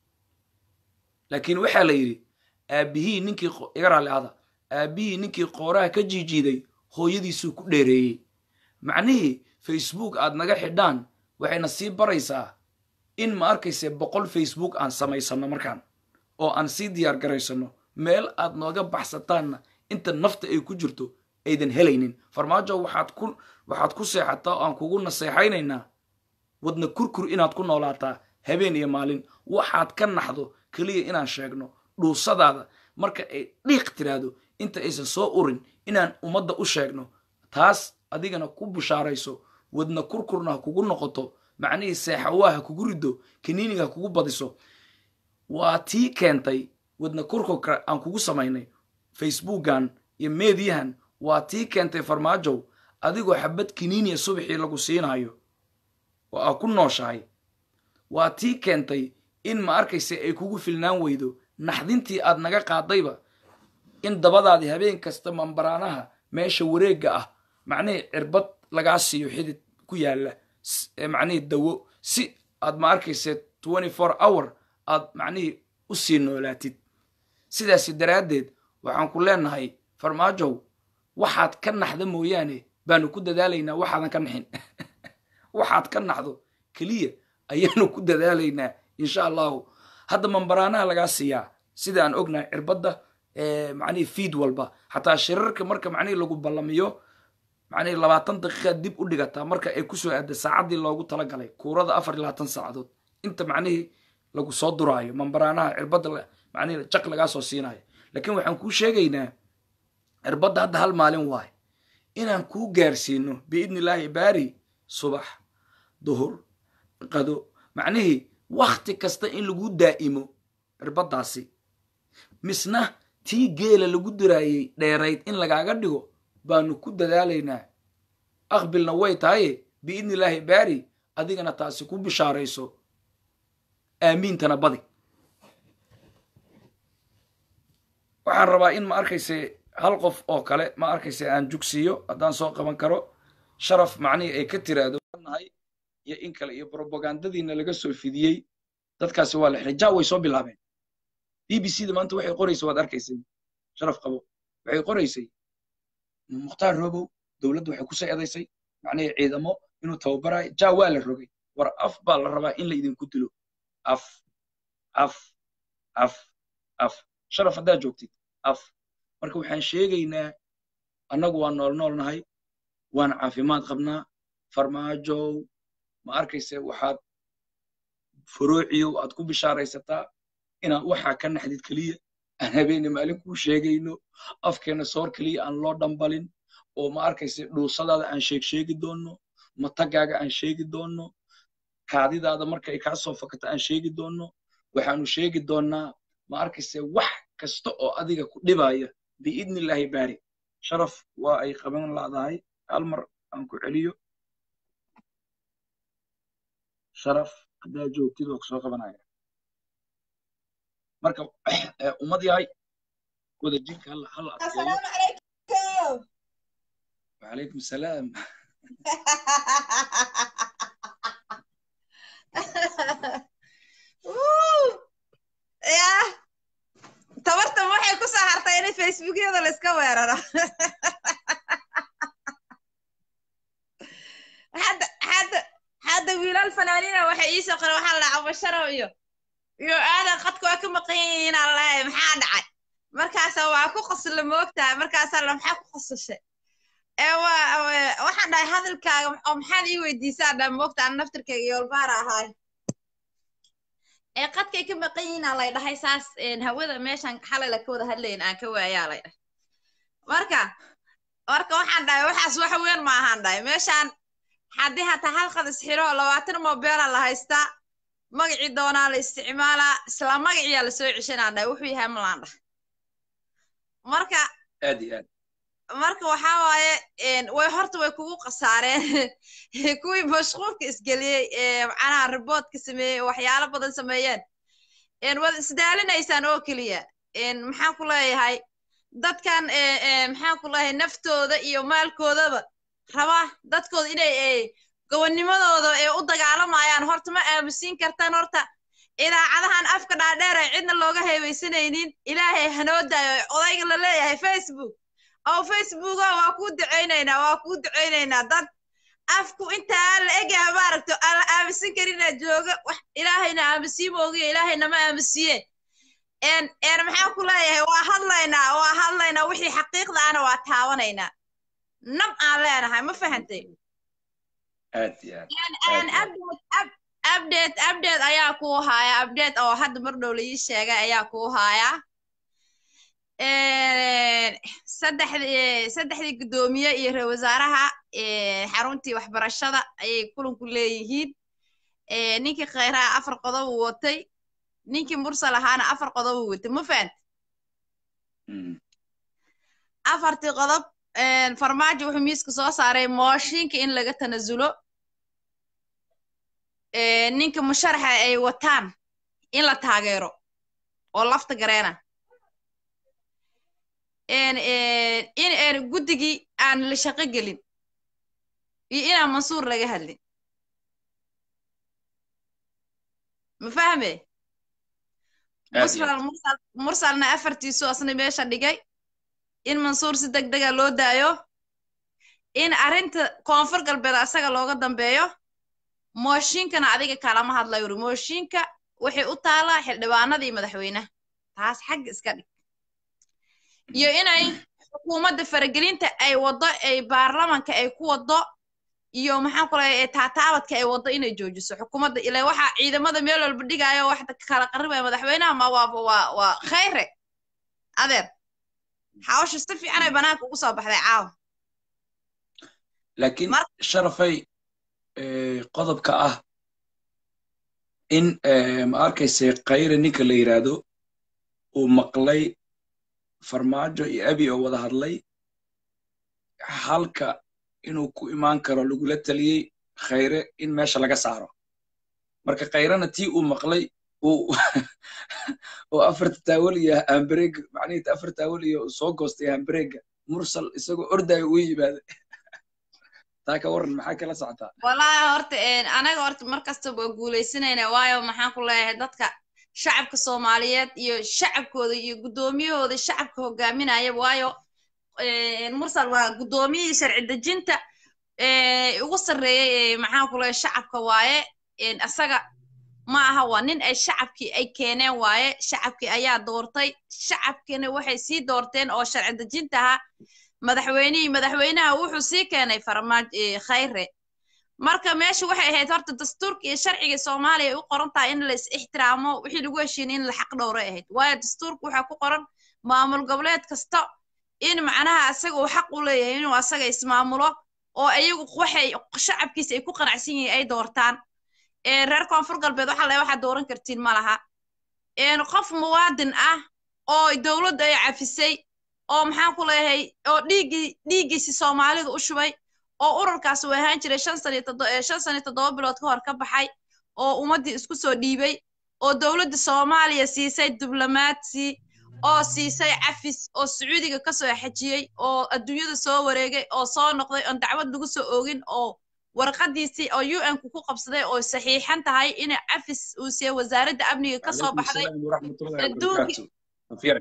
laakiin waxaa la yidhi aabbihii ninkii iga raalli ahda aabbihii ninkii qooraha ka jiijiiday hooyadiisuu ku dheereeyey macnihii facebook aad naga xidhaan waxayna sii baraysaa in ma arkayse boqol facebook aan samaysanno markaan oo aan sii diyaar garaysanno meel aad nooga baxsataanna inta nafta ay ku jirto aydan helaynin farmaajo waxaad ku waxaad ku seexataa oo aan kugu naseexaynaynaa wadna kurkur inaad ku noolaataa habeen iyo maalin waxaad ka naxdo keliya inaan sheegno dhuusadaada marka ay dhiiq tiraahdo inta aysan soo urin inaan ummadda u sheegno taas adigana ku bushaarayso wadna kurkurna ha kugu noqoto macnihii seexawaa ha kugu riddo kaniiniga ha kugu badiso waa tii keentay wadna kurkurka aan kugu samaynay facebookan iyo meediyahan waa tii keentay farmaajow adigoo xabad kaniiniya subaxii lagu siinayo oo aa ku nooshahay waa tii keentay in ma arkayse ay kugu filnaan weydo naxdintii aad naga qaadayba in dabadaadii habeen kasta mambaraanaha meesha wareegga ah macnihii cirbad lagaa siiyo xidid ku yaalla macnihii dawo si aad ma arkayse twenty four hour aad macnihii u sii noolaatid sidaasi daraaddeed waxaan ku leenahay farmaajow waxaad ka naxda mooyaane baanu ku dadaalaynaa waxaadan ka naxin waxaad ka naxdo keliya ayaanu ku dadaalaynaa insha allahu hadda mambaraanaha lagaa siiyaa sida aan ognahay cirbadda macnihii fiid walba xataa shirarka marka macnihii lagu ballamiyo macnihii labaatan daqiiqaad dib u dhigataa marka ay kusoo aada saacaddii loogu talagalay kuurada afar iyo labaatan saacadood inta macnihii lagu soo duraayo mambaraanaha cirbadda macnihii jaq lagaa soo siinayo laakiin waxaan kuu sheegaynaa cirbadda hadda hal maalin waayo inaan kuu gaarsiino biidni illaahi baari subax duhur qado macnihii wakhti kasta in lagu daa'imo cirbaddaasi misna tii geela lagu diraayey dheerayd in lagaaga dhigo baanu ku dadaalaynaa aqbilna way tahaye biidni illaahi baari adigana taasi ku bishaarayso aamiintana badi waxaan rabaa in ma arkayse hal qof oo kale ma arkayse aan jugsiiyo haddaan soo qaban karo sharaf macnihii ay ka tiraahdo nahay iyo in kale iyo brobagandadiina laga soo fidiyey dadkaasi waa la xiray ja way soo bilaabeen b b c da maanta waxay qoraysay waad arkaysay sharaf qabo waxay qoraysay mukhtaar robow dowladdu waxay kusoo edaysay macnihii ciidamo inuu tababarayo ja waa la rogay war af baa la rabaa in la idinku dilo af af af af sharaf haddaad joogtid af marka waxaan sheegaynaa annagu waa nool nool nahay waan caafimaad qabnaa farmaajow ma arkayse waxaad furuuciyow aad ku bishaaraysataa inaad waxaa ka naxdid keliya aan habeene maalin kuu sheegayno afkeenna soor keliya aan loo dhambalin oo ma arkayse dhuusadaada aan sheeg sheegi doonno matagaaga aan sheegi doonno kaadidaada marka ay kaa soo fakato aan sheegi doonno waxaanu sheegi doonnaa ma arkayse wax kasta oo adiga ku dhibaya biidni illaahi baari sharaf waa ay qaban laadahay hal mar aan ku celiyo sharaf haddaa joogtid waa kusoo qabanaya marka ummad yahay wada jinka hal hal adkeeyo wacalaykum salaam yah tabartan waxay ku soo hartay in facebookyada la iska weeraro hadda hadda hadda wiilal fanaaniina waxay ii soo qoren waxaa la dhaca basharo iyo iyo aadan qadka waa ka maqan yihiin aan lahay maxaa dhacay markaasa waa ku qosla moogtahay markaasaa la maxaa ku qosashay ee waa waxaan dhahay hadalkaaga oo maxaad ii weydiisaa dhaa moogta aan naftirkayga yoolbaara ahaay ee qadkay ka maqan yihiin aan lay dhahay saas hawada meeshan xalay la ka wada hadlayn aan ka waayaa lay dhahay marka marka waxaan dhahay waxaas wax weyn ma ahaan dhahay meeshaan haddii hataa halqad isxiro labaatan mobeela la haystaa magacii doonaa la isticmaalaa isla magaciyaa la soo ceshanaa dhahay wuxuu yahay malaan dhahay marka aad iyo aad marka waxaa waaye way horta way kugu khasaareen kuwii mashquulka isgeliyey macnaha riboodka sameeyey waxyaalo badan sameeyeen waad isdaalinaysaan oo keliya maxaan ku leeyahay dadkan maxaan ku leeyahay naftooda iyo maalkoodaba raba dadkooda inay gobonnimadooda ee u dagaalamayaan horta ma aamusiin kartaan horta idaacadahan afka dhaadheer ee cidna looga heebeysanaynin ilaahay hanoo daayo odayga la leeyahay facebook oo facebook oo waa kuu ducaynaynaa waa kuu ducaynaynaa dad afku intaa la egyaha maaragto aan la aamusin karinaa jooga wax ilaahayna aamusiin moogiyo ilaahayna ma aamusiye en en maxaan ku leeyahay waa hadlaynaa waa hadlaynaa wixii xaqiiqda ana waa taabanaynaa nab aan leenahay ma fahantay aad iyo aad En- en update up- update update ayaa kuu haaya update oo hadda mar dhow la ii sheegay ayaa kuu haaya En, saddexdii saddexdii guddoomiye iyo ra wasaaraha eh, xaruntii waxbarashada ayay kulanku leeyihiin Eh, ninkii khayraha afar qodob uu watay ninkii mursal ahaana afar qodob uu watay ma fahant Mm. afartii qodob en, farmaajo wuxuu miiska soo saaray mooshinka in laga tanasulo Eh, ninka musharaxa ay wataan in la taageero oo lafta gareena En, en, in en guddigii aan la shaqo gelin iyo inaan mansuur laga hadlin ma fahme Aad iyo mursal mursal mursalna afartiisu asna meesha dhigay in mansuur si deg dega loo daayo in arrinta koonfur galbeed asaga looga dambeeyo mooshinkana adiga kalama hadlayo uri mooshinka waxay u taalaa xildhibaanada iyo madaxweynaha taas xagga iska dhig iyo inay xukuumadda faragelinta ay waddo ay baarlamanka ay ku waddo iyo maxaan ku leeyahay taataabadka ay waddo inay joojiso xukuumadda ilaa waxaa ciidamada meel walba dhigaayo wax kala qaribaya madaxweynaha ma waaba waa waa khayre adeer hawsha si fiican ay banaanka ugu soo baxday caawa laakiin Mar- sharafay eh, qodobka ah in eh, ma arkayse khayre ninka la yidhaahdo uu maqlay farmaajo iyo abi oo wada hadlay halka inuu ku imaan karo lagula taliyey khayre in meesha laga saaro marka khayrena tii uu maqlay uu oo afarta taawal iyo hambareega macnihii afar taawal iyo soo goostay hambareega mursal isagoo ordayo uu yimaada taa ka waran maxaa kala socotaa wallaahi horta een, anaga horta mar kastaba waa guuleysanayna waayo maxaan ku leeyahay dadka shacabka soomaaliyeed iyo shacabkooda iyo guddoomiyahooda shacabka hogaaminaya waayo een, mursal waa guddoomiyihii sharci dejinta ee, ugu sarreeyey ee, maxaan ku leeyahay shacabka waaye een, asaga ma aha waa nin ay shacabkii ay keeneen waaye shacabkii ayaa doortay shacabkiina waxay sii doorteen oo sharci dejinta ahaa madaxweynihii madaxweynaha wuxuu sii keenay farmaaj eh, khayre marka meesha waxay ahayd horta dastuurka iyo sharciga soomaaliya ay u qoran tahay in la is ixtiraamo wixii lagu heshiinay in la xaq dhowra ahayd waayo dastuurka waxaa ku qoran maamul goboleed kasta in macnaha asaga uu xaq u leeyahay inuu asaga ismaamulo oo iyagu waxay shacabkiisa ay ku qanacsan yihiin ay doortaan Eh, reer koonfur galbeed waxa le waxaad dooran kartiin ma laha een, qof muwaadin ah oo dowladda ay cafisay oo maxaan ku leeyahay oo dhiiggii dhiiggiisi soomaalidu u shubay oo ururkaas uu ahaan jiray shan sano iyo toddo- eh, shan sano iyo toddoba bilood ka hor ka baxay oo ummaddii isku soo dhiibay oo dowladda soomaaliya siisay diblomaadsi oo siisay cafis oo sacuudiga ka soo xajiyey oo adduunyada soo wareegay oo soo noqday oon dacwad lagu soo oogin oo warqadiisii oo un ku ku qabsaday oo saxiixan tahay in cafis uu siiyey wasaaradda amniga ka soo Calaykum baxday salaam waraxmatullahi adduunki- wabarakaatu. Wafiiran.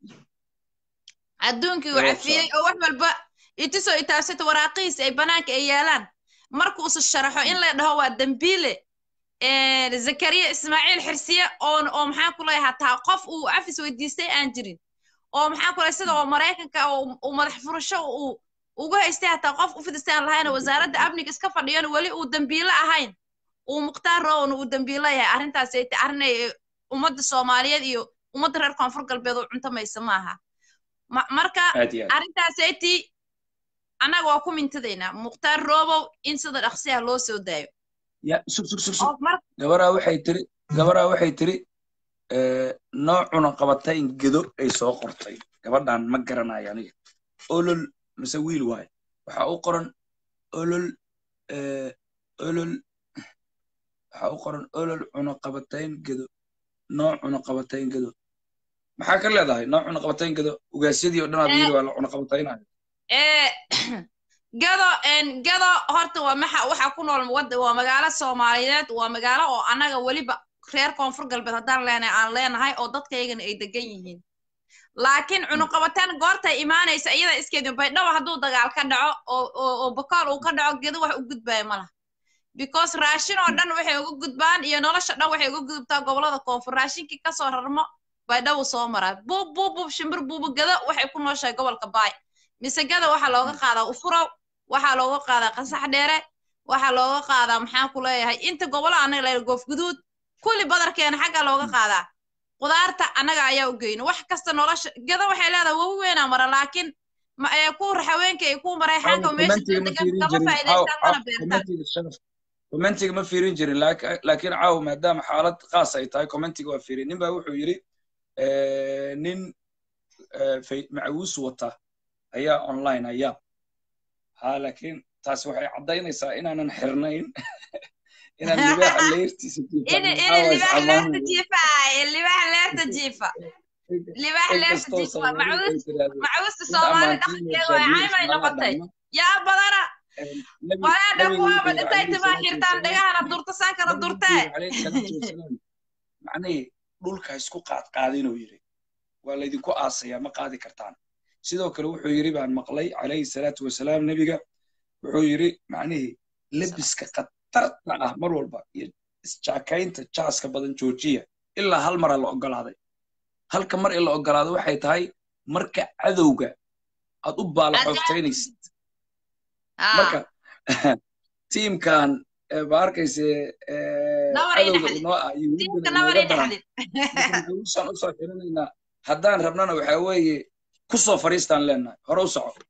adduunkii uu Ee, cafiyey oo wax walba itusoo itaabsata waraaqihiisi ay banaanka ay yaalaan markuusa sharaxo in la dhaho waa dembiile een, zakariya ismaaciil xirsiye oon oo maxaan ku leeyahay hataa qof uu cafis weydiistay aan jirin oo maxaan ku leeyahay sida oo maraykanka oo uu madax furasho uu ugu haystay hataa qof u fidistay aan lahayn oo wasaaradda amniga iska fadhiyana weli uu dembiile ahayn uu mukhtaar rowan uu dembiile yahay arrintaas ay tahay arrin ay ummadda soomaaliyeed iyo ummadda reer koonfur galbeed oo cuntamaysa maaha Ma- marka aad iyo aad arrintaasaytii annaga waa ku mintadaynaa mukhtaar roobow in sida dhaqsi ah loo soo daayo ya sug sug sug sug oo mar gabaraa waxay tiri gabaraa waxay tiri eh, noocuna qabatay in gedo ay soo qortay gabadhan ma garanayo aniga olol mise wiil waaye waxaa u qoran olol eh, olol waxaa u qoran olol cunaqabatayn gedo nooc cunaqabatayn gedo maxaa ka leedahay nooc cunaqabatayn gedo ugaasyadii oo dhan aad yiri waa la cunaqabataynayo ee gado gado horta waa maxa waxa ku nool wad waa magaalo soomaaliyeed waa magaalo oo annaga weliba reer koonfur galbeed haddaan leenahay aan leenahay oo dadkaygana ay degan yihiin laakiin cunuqabataan goortay imaanaysa iyada iskeedin baydhabo hadduu dagaal ka dhaco oo oo bokool uu ka dhaco gedo wax u gudbaya ma laha because raashin oo dhan waxay uga gudbaan iyo nolosha dhan waxay uga gudubtaa gobolada koonfur raashinkii kasoo rarmo baydhabo soo maraa buub buub buub shimbir buubu gado waxay ku nooshahay gobolka baay mise gada waxaa looga qaadaa ufurow waxaa looga qaadaa qasax dheere waxaa looga qaadaa maxaan ku leeyahay inta gobolo anaga la goof guduud kulli badarkeena xagga looga qaadaa qudaarta annaga ayaa u geyno wax kasta nolosha gada waxay leedahay wawi weynaa mara laakiin ma ee ku haweenka ay ku mareexaanka meesha degan kama faa'iidaystaan mana beertaan commentiga ma fiirin jirin laakiin caawa maadaama xaalad khaas ay tahay commentiga waa fiirin nin baa wuxuu yidhi nin macawiis wata ayaa online ayaa ha laakiin taasi waxay caddaynaysaa inaanan xirnayn inaan libaaxa leertiisa leerta jiifa libaaxa leerta jiifa libaaxa leerta jiifa macawiista soomaali dhaqankeeda way caymay noqotay yaa badana walaadha kuwaaba dhintay timaa xirtaan dhagahana durta saankana durtee macnihii dhulka isku qaadqaadinuu yidhi waa laydinku aasayaa ma qaadi kartaan sidoo kale wuxuu yidhi baan maqlay calayhi salaatu wasalaam nebiga wuxuu yidhi macnihii lebiska khatarta ah mar walba iyo isjaakaynta jaaska badan joojiya ilaa hal mara la ogolaaday halka mar in la ogolaado waxay tahay marka cadowga aad u baala xoogtaynaysid marka tiimkan ma arkayse cadowga inoo ah yuhuuddanausaan usoo xirinaynaa haddaan rabnana waxaa weeye ku soo fariistaan leenahay hore u soco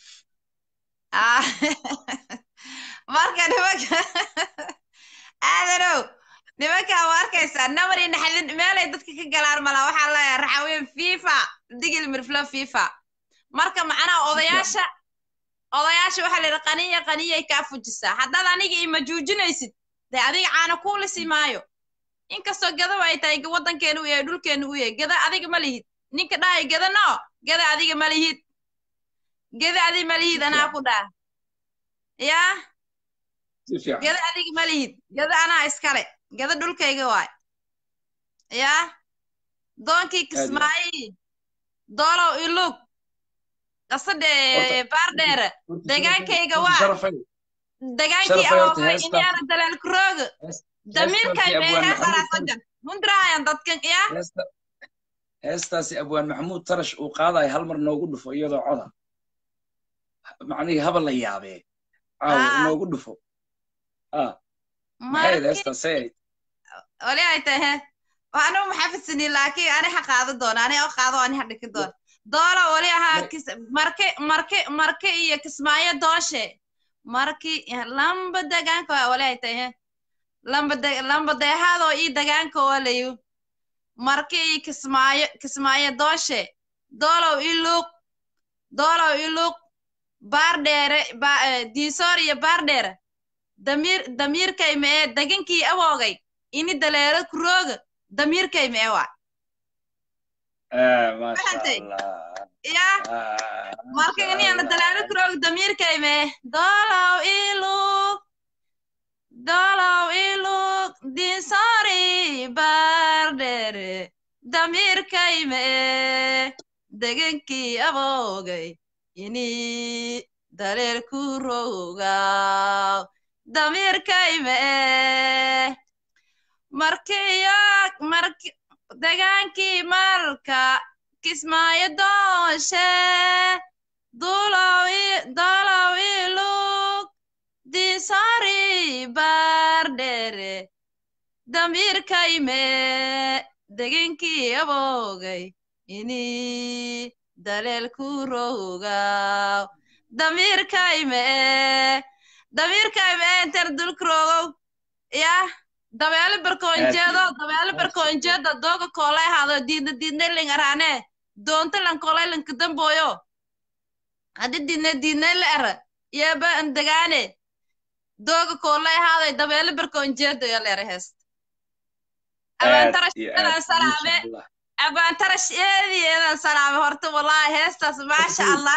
marka nimanka aadanow nimankaa ma arkaysaa namari naxdin meelay dadka ka galaan mala waxaa leeyahay raxaween fifa digil mirflo fifa marka macnaha odayaasha odayaasha waxaa layidhi qaniya qaniyay kaa fujisaa haddaad aniga ima juujinaysid dee adiga caana kuulisi maayo inkastoo gadaba ay tahay waddankeenu u yahay dhulkeenu u yahay gada adiga ma lihid ninka dhahay gada no gada adiga ma lihid gada adiga ma lihid anaa ku dhaa yaa gada adiga ma lihid gada anaa iskale gada dhulkayga waay yaa doonkii kismaayi doolow ilug qasadhe baardheere degaankayga waa degaankii awoogay inaana dalaalkurooga damiirkay meegaa qaraasagan hundraayan dadkan yaa heestaasi abwaan maxamuud tarash uu qaadayo hal mar noogu dhufo iyadoo coda macnihii haba la yaabee caawa noogu dhufo maxayd heestaasee wali ay tahe anu maxafisini laakiin ani ha qaado doona ani oo qaado ani ha dhiki doona doola wali ahaa marke marke marke iyo kismaayo dooshe marki lamba degaanka waa wali ay tahe lamba de lamba deehaadoo ii degaanka walayu marke iyo kismaayo kismaayo dooshe doolow iluuq doolow iluuq baardheere ba diisoor iyo baardheere damiir damiirkay mee degankii awoogay ini daleero kurooga damiirkay mee waa ya marka iniana dalaalo kurooga damiirkay mee doolow iluuq doolow iluuq diisoori baardheere damiirkay mee degankii awoogay ini daleel kurooga damiirkay mee markiyo marki degaankii malka kismaayo dooshe dulow dolow ilug diisori baardheere damiirkay mee degankii aboogay ini daleel kurooga damiirkay mee damiirkay mee inter dulkuroogow yah dabeelo barkoonjeedo dabeelo barkoonjeeda dooga koolay haado diidna diidna ling araane doonta lan koolay lanka dambooyo haddi diidna diidna la era yeeba andagaane dooga koolay haado dabeelo barkoonjeedo yo leera heest abaantarash eedan salaame abaantarash eedi eedan salaame horta wallaahi heestaas maasha allah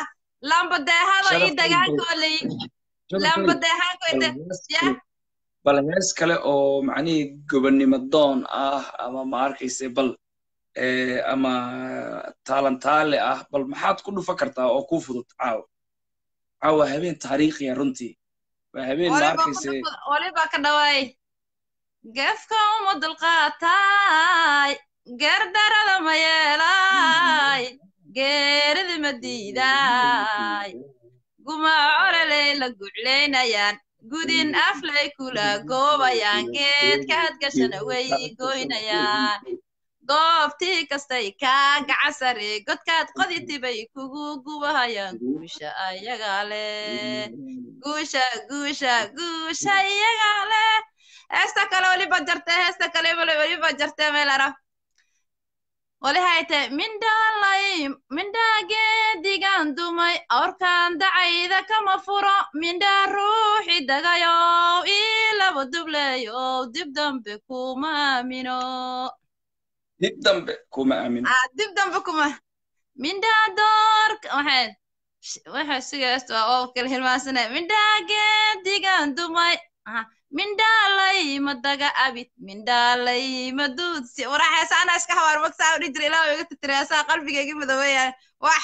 lambadeehado ii Sharaf dagaankooley Sharaf lambadeehaanko bal ide hees ya kale- bal hees kale oo macnihii gobonnimo doon ah ama ma arkayse bal eh, ama taalantaale ah bal maxaad ku dhufa kartaa oo kuu fudud caawa caawa habeen taariikhiya runtii waa habeen ma waliba arkayse waliba ka dhawaay gefka uma dulqaataay geerdarada ma yeelaay geeridi ma diidaay gumaa cololey la guclaynayaan gudin aflay kula goobayaan geedka hadgashana way goynayaan goobtii kastay kaa gacasare godkaad qoditibay kugu gubahayaan guusha ayagaa leh guusha guusha guusha iyagaa leh heesta kale waliba jarte heesta kale waliba jarte meelara walihayte mindhaalay mindhaa geedigan dumay awrkan dacayda kama furo mindhaa ruuxi dagayow ii laba dubleyow dib dambe kuma aamino dib dambe kuma aamin Ah, dib dambe kuma mindhaa doorka waxay waxay sigaasta oo kala hilmaansanay mindhaa geedigan dumay Ah, mindhaalay madaga abid mindhaalay maduudsi waraxaysa ana iska hawaar magsaa udhi jira ilaa iga titiraasaa qalbigayga madoobeeyaan wax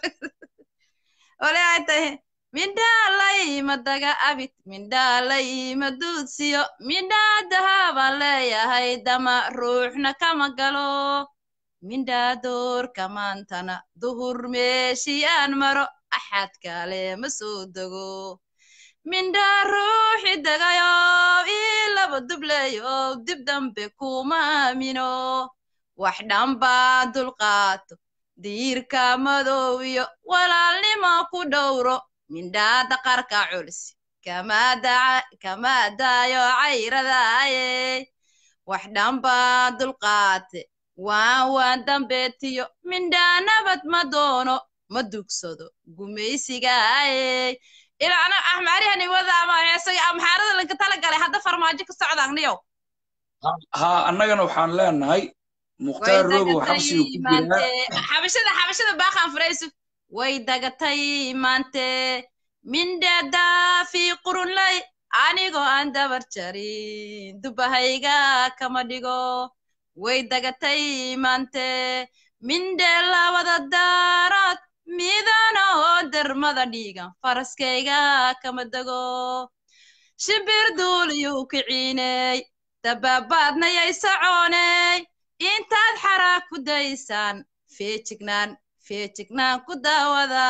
ole ay tahay mindhaalay madaga abid mindhaalay maduudsiyo mindhaa dahabaan leeyahay dama ruuxna kama galo mindhaa doorka maantana duhur meeshii aan maro axad kale ma soo dego mindhaa ruuxi dagayo ii laba dubleyo dib dambe kuma aamino wax dhanbaa dulqaato diirka madow iyo walaalnimo ku dhowro mindhaa daqarka culus kama daca- kama daayo cayradaaye wax dhanbaa dulqaate waan waan dambeetiyo mindhaa nabad ma doono ma dugsado gumaysigaaye ilaana axmaarihani wada ama heesaga amxaarada lanka tala galay hadda farmaajo ka socdaan niyow ha annagana waxaan leenahay mukhtaar rogow xabsigu ku jiraa xabashada xabashada baaqan furaysu way dagatay maante mindhada fi qurunlay anigoo aan dabar jarin dubahayga kama dhigo way dagatay maante mindhe labada daarood midana oo dermada dhiigan faraskayga kama dego shimbir duuliyuu kiciiney dababaadnayay socooney intaad xaraa ku daysaan feejignaan feejignaan ku daawada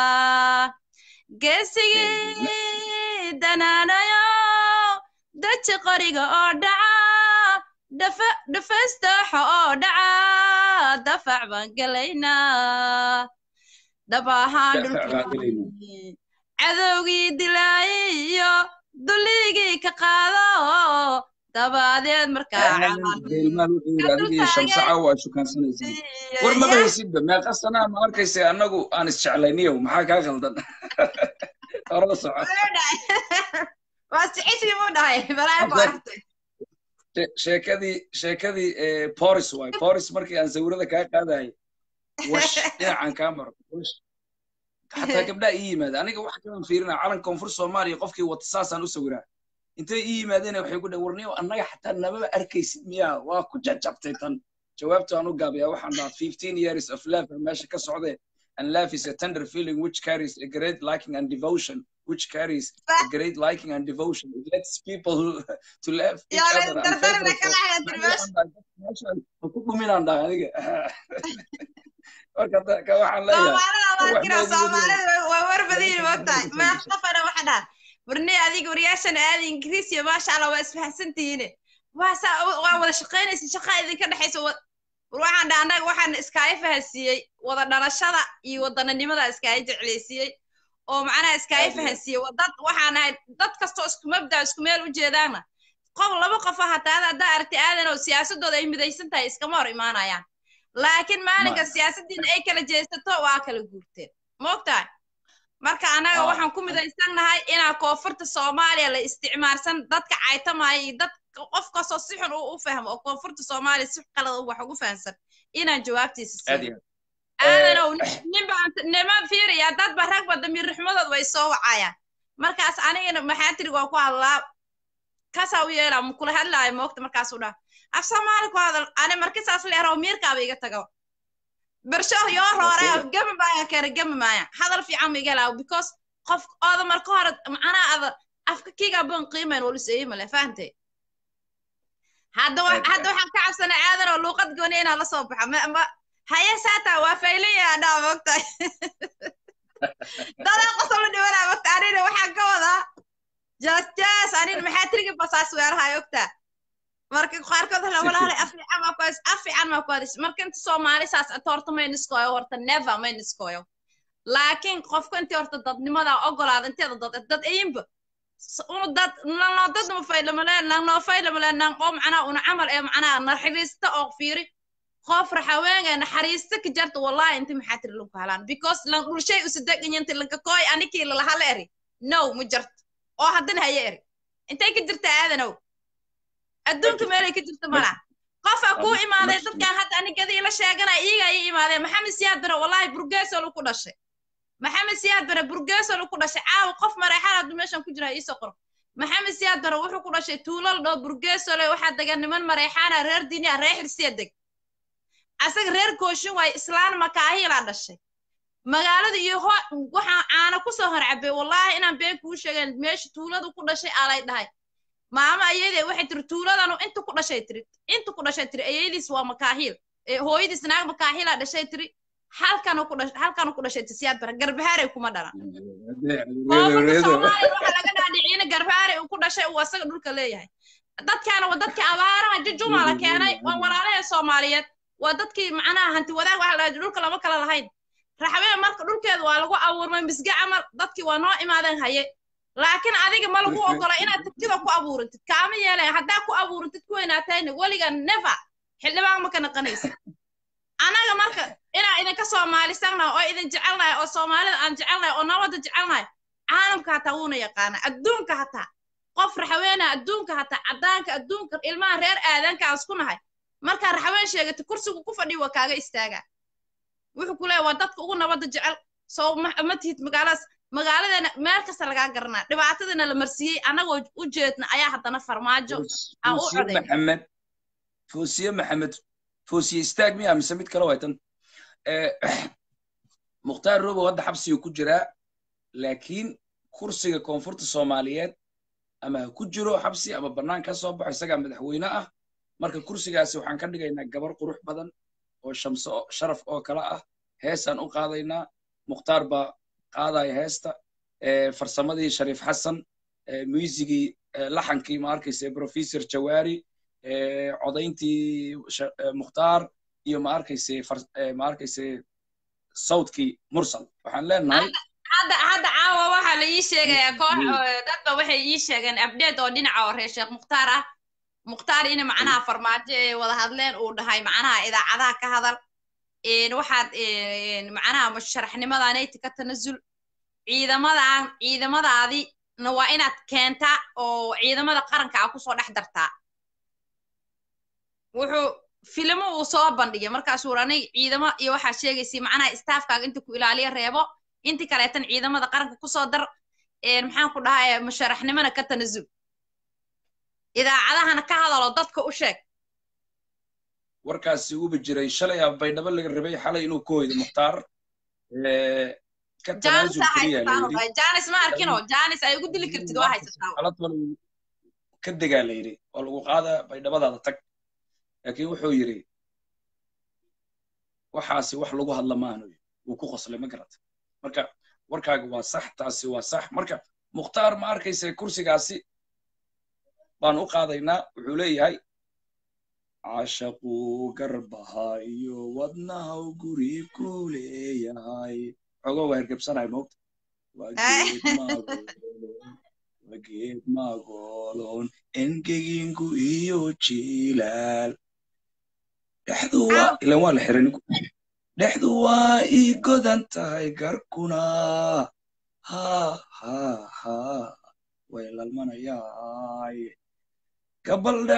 geesigii danaanayo daji qoriga oo dhaca dhafa dhafaystaxa oo dhaca dafac baan gelaynaa dhab ahaan Dafac baan dhulkii cadowgii dilaayiyo duligii ka qaado dabadeed markaa camal deelmaan wuxuu yidhi adiga iyo shamsaca waa shukaansanaysaa war maba haysidba meeqa sanaa ma arkaysa annagu aan isjeclayniyow maxaa kaa khaldan horada soco waa sixisii buu dhahay balaa ku aragtay She- sheekadii sheekadii eh, boris waay boris markii aan sawirada kaa qaadayay wash dhinacaan kaa maro wash xataa gabdhaa ii yimaada aniga wax kalan fiirinaa calan koonfur soomaaliya qofkii wata saasaan u sawiraa intay ii yimaadeen waxay ku dhahan warniyo annaga xataa namaba arkaysid miyaa waa ku jajabtay tan jawaabta aan u gaabiyaa waxaan dhahaa fifteen years of love meesha ka socdee and love is a tender feeling which carries a great liking and devotion which carries a great liking and devotion it lets people to love each yaa la other and dardarna favorite kala xayatir meesha ku dhuminaan dhaha aniga marka da- ka waxaan leeyahay soomaalida wax markina noogu soomaalida waa warbadiin Wax moogtahay noogu meeq qofana waxa dhaha warni adiga waryaashan aada ingiriis iyo maasha allah waa isfahansantihiine waa saa waa wada shaqaynaysa shaqaa idinka dhexaysa wa- war waxaan dhaha annaga waxaan iskaaga fahansiiyey wada dhalashada iyo wadananimada iskaaga jeclaysiiyey oo macnaha iskaaga Aad iyo aad. fahansiiyey wa dad waxaan ahay dad kastoo isku mabda isku meel u jeedaana qof laba qof ah hataa haddaa aragti aadan oo siyaasadooda ay midaysan tahay iskama hor imaanayaan laakiin maalinka Ma- siyaasaddiina ay kala jeesato waa kala guurteen moogtahay marka annaga Ah. waxaan ku midaysannahay inaa koonfurta soomaaliya la isticmaalsan dadka caytamaya iyo dad qof kastoo si xun uu u fahmo oo koonfurta soomaaliya si qalad wax ugu fahansan inaan jawaabtiisa aad siin iyo aad aadanow ninbaa nima fiiriya dadba ragba damiir ruxmadood way soo wacayaan markaas anigana maxaa tiri waa ku hadlaa kasaa u yeelaa mukula hadlaayo moogta markaasuu dhaha af soomaali ku hadal ani markisaas leero miirkaaba iga tago bersho yoo roore gemi maaya kere gemi maaya hadal fiican ma iga helaa because qof ooda marka hore macnaa ada afka kiga ban qiimayn waliseeyi male fahantay hadda hadda waxaan ka cabsanay aadan oo luuqad gooni inaan la soo baxo ma haye saata waa faylaya dhaa mogtahay dadaa qosol la dhiwanaa mogta anina waxaan ka wadaa jas jas anina maxaa tirigi basaas weerahay ogtaa marka qaarkood hala walaale afiican maa kuhadis afiican maa kuhadis marka inta soomaali saas inta horta may niskooyo horta never may niskooyo laakiin qofka intii horta dadnimada ogolaada inteeda dad dad ayinba unu dad nanoo dad ma faylamale nanoo faylamale nan oo macnaa una camal ee macnaa naxariista oo fiiri qof raxaweenga naxariista ka jarta wallahi inta maxaa tiri lagu halaan because lan dhulshay usadeganyanta lanka kooy anikii lalahala eri no ma jarto oo haddana haya eri intay ka jirta aadanow adduunka meelay ka jirta mala qofaa kuu imaaday dadkan hadda anigadii la sheeganaya iyagaa ii imaadeen maxamed siyaad bare wallahi burgeesol ku dhashay maxamed siyaad bare burgeesol ku dhashay caawa qof mareexan hadduu meeshan ku jira iisoo qoro maxamed siyaad bare wuxuu ku dhashay tuulal dhoo burgeesole waxaa degan niman mareexaana reer diniya reer xirsiya deg asaga reer kooshin waaye islaan makaahilaa dhashay magaalada iyo ho waxaan caana kusoo horcabay wallahi inaan been kuu sheegeen meesha tuuladu ku dhashay alay dhahay maama ayadee waxay tiri tuuladanu inta ku dhashay tiri inta ku dhashay tiri ayadiis waa makaahiil hooyadiis naag makaahilaa dhashay tiri halkanu ku dhashay halkanu ku dhashay tisiyaad bara garbahaaray kuma dhalan koonfurta soomaaliya waxa laga dhaadhiciina garbahaaray uu ku dhashay uu asaga dhulka leeyahay dadkaana waa dadka abaaraha jujuma la keenay waa walaalaha soomaaliyeed waa dadkii macnaha hanti wadaag waxa la dhulka lama kala lahayn raxween marka dhulkeedu waa lagu abuurmay misga camal dadkii waa noo imaadeen haye laakiin adiga ma lagu ogola inaad tigtida ku abuurantid kaama yeelaya haddaa ku abuurantid ku weynaatayna weliga never xildhibaan ma ka naqanaysa anaga marka inaan idinka soomaalisanahay oo idin jecelnahay oo soomaalida aan jecelnahay oo nabadda jecelnahay caalamka hataa wuuna yaqaana adduunka hataa qof raxweena adduunka hataa caddaanka adduunka ilmaha reer aadanka aan isku nahay markaa raxween sheegata kursigu ku fadhiyo waa kaaga istaagaa wuxuu ku leeya waa dadka ugu nabadda jecel soo ma tihid magaaladaas magaaladeena meel kasta lagaa garanaa dhibaatadana la marsiiyey annagoo u jeedna ayaa haddana farmaajo aan u coday maxamed foosiye maxamed foosiye istaag miya mise mid kale waytan mukhtaar robow hadda xabsiga ku jiraa laakiin kursiga koonfurta soomaaliyeed ama ha ku jiro xabsi ama bannaan ka soo baxo isagaa madaxweyne ah marka kursigaasi waxaan ka dhigaynaa gabar qurux badan oo shamso sharaf oo kale ah heesaan u qaadaynaa mukhtaar baa qaadaya heesta farsamadii shariif xasan muusigii laxankii ma arkayse professor jawaari codayntii mukhtaar iyo ma arkayse ma arkayse sawtkii mursal waxaan leenahay hadda hadda caawa waxaa la ii sheegayaa koox dadba waxay ii sheegeen update oo dhinaca oo reer sheekh mukhtaar ah mukhtaar in macnaha farmaajo ay wada hadleen uu dhahay macnaha idaacadaha ka hadal waxaad macnaha musharaxnimadaanayti ka tanasul ciidamadan ciidamadaadina waa inaad keentaa oo ciidamada qaranka a kusoo dhex dartaa wuxuu filimo uu soo bandhigay markaasuu ranay ciidamo iyo waxaad sheegaysay macnaha staafkaaga inta ku ilaaliya reebo inti kaleetan ciidamada qaranka kusoo dar maxaan ku dhahay musharaxnimona ka tanasul idaacadahana ka hadaloo dadka u sheeg warkaasi uba jiray shalay a baydhabo laga rabay xalay inuu ka hoydo mukhtaar janis ma arkino janis ay ugu dili kartid waa haysataa ka degaa la yidhi oo lagu qaada baydhabadaada tag laakiin wuxuu yidhi waxaasi wax lagu hadla maanu wuu ku qoslay ma garata marka warkaaga waa sax taasi waa sax marka mukhtaar ma arkaysa kursigaasi baan u qaadaynaa wuxuu leeyahay cashaquu garbaha iyo wadnahaw guri ku leeyahay xogo waa hergebsanahay moogta waa geed magoolon engeginku iyo jilaal dhexdu waa ilan waa la xiray dhexdu waa ii godan tahay garkuna ha ha ha way lalmanayaay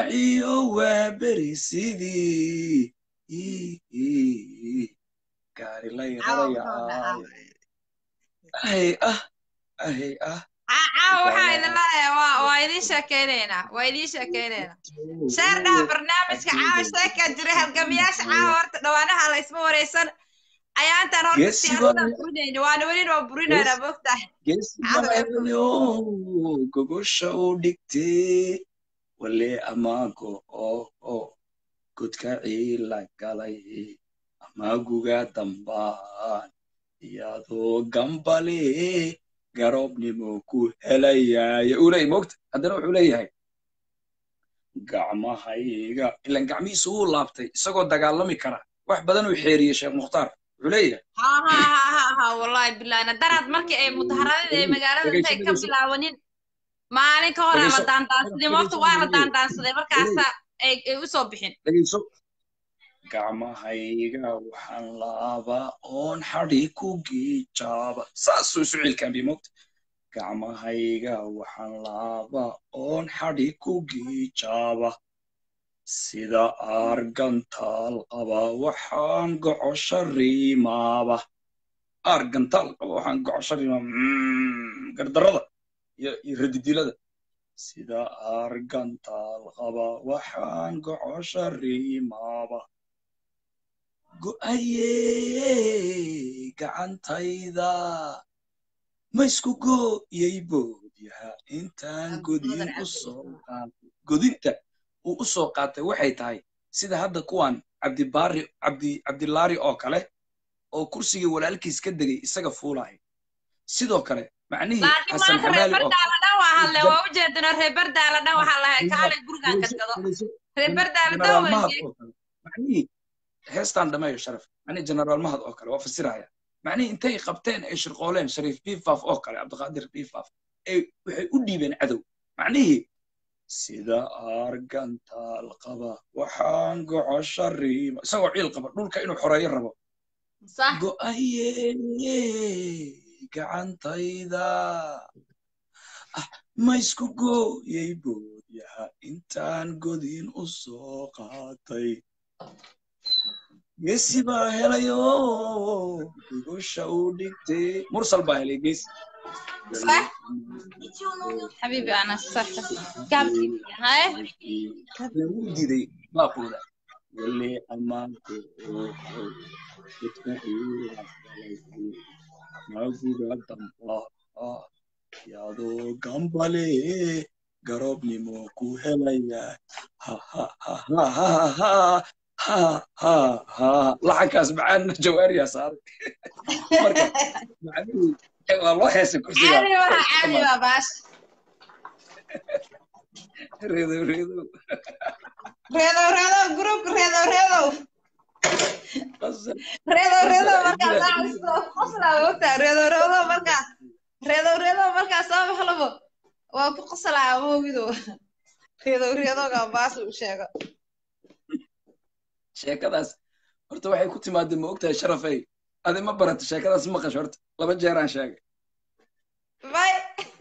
gabaldhaciyo waa beri sidii gaari lay rarayaayo ahay ah ahay ah caawa waxaa idin leeyahay waa waa idiin sheekeynaynaa waa idiin sheekeynaynaa sheer dhaha barnaamijka caawa sheekaa jiray halgamayaasha caawa horta dhawaanaha la isma wareysan ayaantan horta Geesi siyaasadaan waa- burinayna waana welina waa burinaynaa moogtahay geesibayo gogosha u dhigtee wale amaago oo oo godka ciila galay amaaguga dambaan iyadoo gambale garoobnimo ku helayaaye uu leeyahy mogta haddana wuxuu leeyahay gacmahayga ilan gacmihiisa wuu laabtay isagoo dagaalami kara wax badan uu xeeriyey sheekh mukhtaar wuxuu leeyahay ha ha ha ha ha wallahi bilaana daraad markii ay mudaharadada ay magaalada intay ka dhegeyso. bilaabanin maalin ka hore la Dhegeyso. daandaansaday waqti waa la daandaansaday markaasa ay ay usoo bixin dhegeyso gacmahayga waxaan laabaa oon xadhi ku giijaaba saasuu isu cilkaanbi mogta gacmahayga waxaan laabaa oon xadhi ku giijaaba sida argantaal qaba waxaan gocosho riimaaba argantaal qaba waxaan gocosho riimaaba Mm, gardarada iyo iyo radidilada sida argantaal qaba waxaan gocosho riimaaba go'ayey gacantayda ma isku gooyay boodyaha intaan godin u soo qaatay godinta uu u soo qaatay waxay tahay sida hadda kuwan cabdibaari cabdi cabdilaari oo kale oo kursigii walaalkiis ka degay isaga fuulaya sidoo kale macnihii laakiin xasan maanta reer xamaali oo bardaala dhan waa hadle waa ujeedina reer bardaala dhan waxaa lahay kaale gurigaan gadgado reer bardaala dhan generaal waa mahad oo kale macnihii heestaan dhameeyo sharaf macnihii generaal mahad oo kale waa fasiraya macnihii intay qabteen ay shirqooleen shariif bifaf oo kale cabdiqaadir bifaf ay waxay u dhiibeen cadow macnihii sida argantaal qaba waxaan gocosho riima isagoo ciil qaba dhulka inuu xoreeyo rabo sax go'aye gacantayda ah ma isku gooyay boodyaha intaan godin u soo qaatay geesi baa helayo gogosha u dhigtay mursal baa helay geesi صح حبيبي انا صح قابل هاي wuu diiday baaqooda wale ammaanku dadka maguga damba yadoo gambale garoobnimo ku helaya laxankaas macaan jawaariyaa saaray marka macnihii waa loo heesay kursiga عادي وها عادي يا باش reedow reedow ريدو ريدو جروب ريدو ريدو qasab ريدو ريدو مركز قصلا وقتها ريدو ريدو مركز ريدو ريدو مركز سامح لبو وكو قصلا موجودو ريدو ريدو قباس وشيغا sheekadaas horta waxay ku timaadeen ma ogtahay sharafay adi ma barata sheekadaas maqash horta laba jeeraan sheegay باي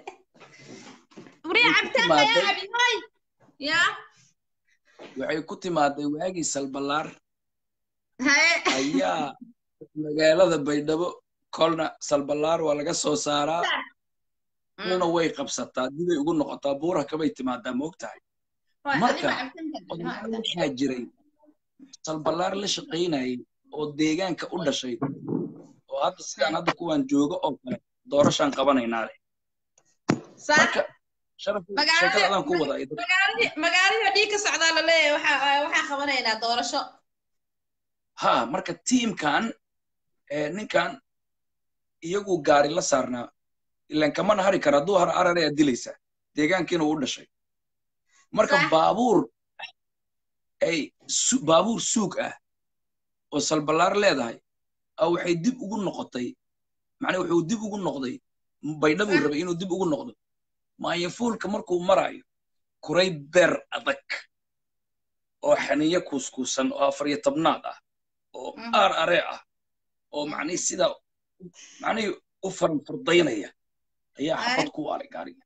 مريع عبتان يا عبي هاي يا waxay ku timaaday waagii salbalaar هاي ayaa magaalada baydhabo kolna salbalaar waa laga soo saaraa kolna way qabsataa dibay ugu noqotaa buura kabay timaadaa ma ogtahay marka odayaal waxaa jiray salbalaar la shaqaynayay oo deegaanka u dhashay oo hadda sidaan hadda kuwaan joogo oo kale doorashaan qabanaynaa leh صح marka sharaf Magaalada- sheekada adaan ku wadaa iyo dad- magaaladii magaaladii dhiig ka socdaa la leeyahay waxaa waxaan qabanaynaa doorasho ha marka tiimkan eh, ninkan iyagu gaari la saarnaa ilan kamana hari kara hadduu har arar ayaa dilaysaa deegaankiina uu u dhashay marka Sax. baabuur ay su- baabuur suug ah oo salbalaar leedahay a waxay dib ugu noqotay macnaa wuxuu dib ugu noqday baydhabuu Sax. rabay inuu dib ugu noqdo maayafuulka markuu marayo kuray beer adag oo xaniyo kuuskuusan oo afar iyo tobnaad ah oo Mhm. aar aree ah oo macnihii sidaa macnihii u faranfardaynaya ayaa Ay. xabad ku aalay gaariga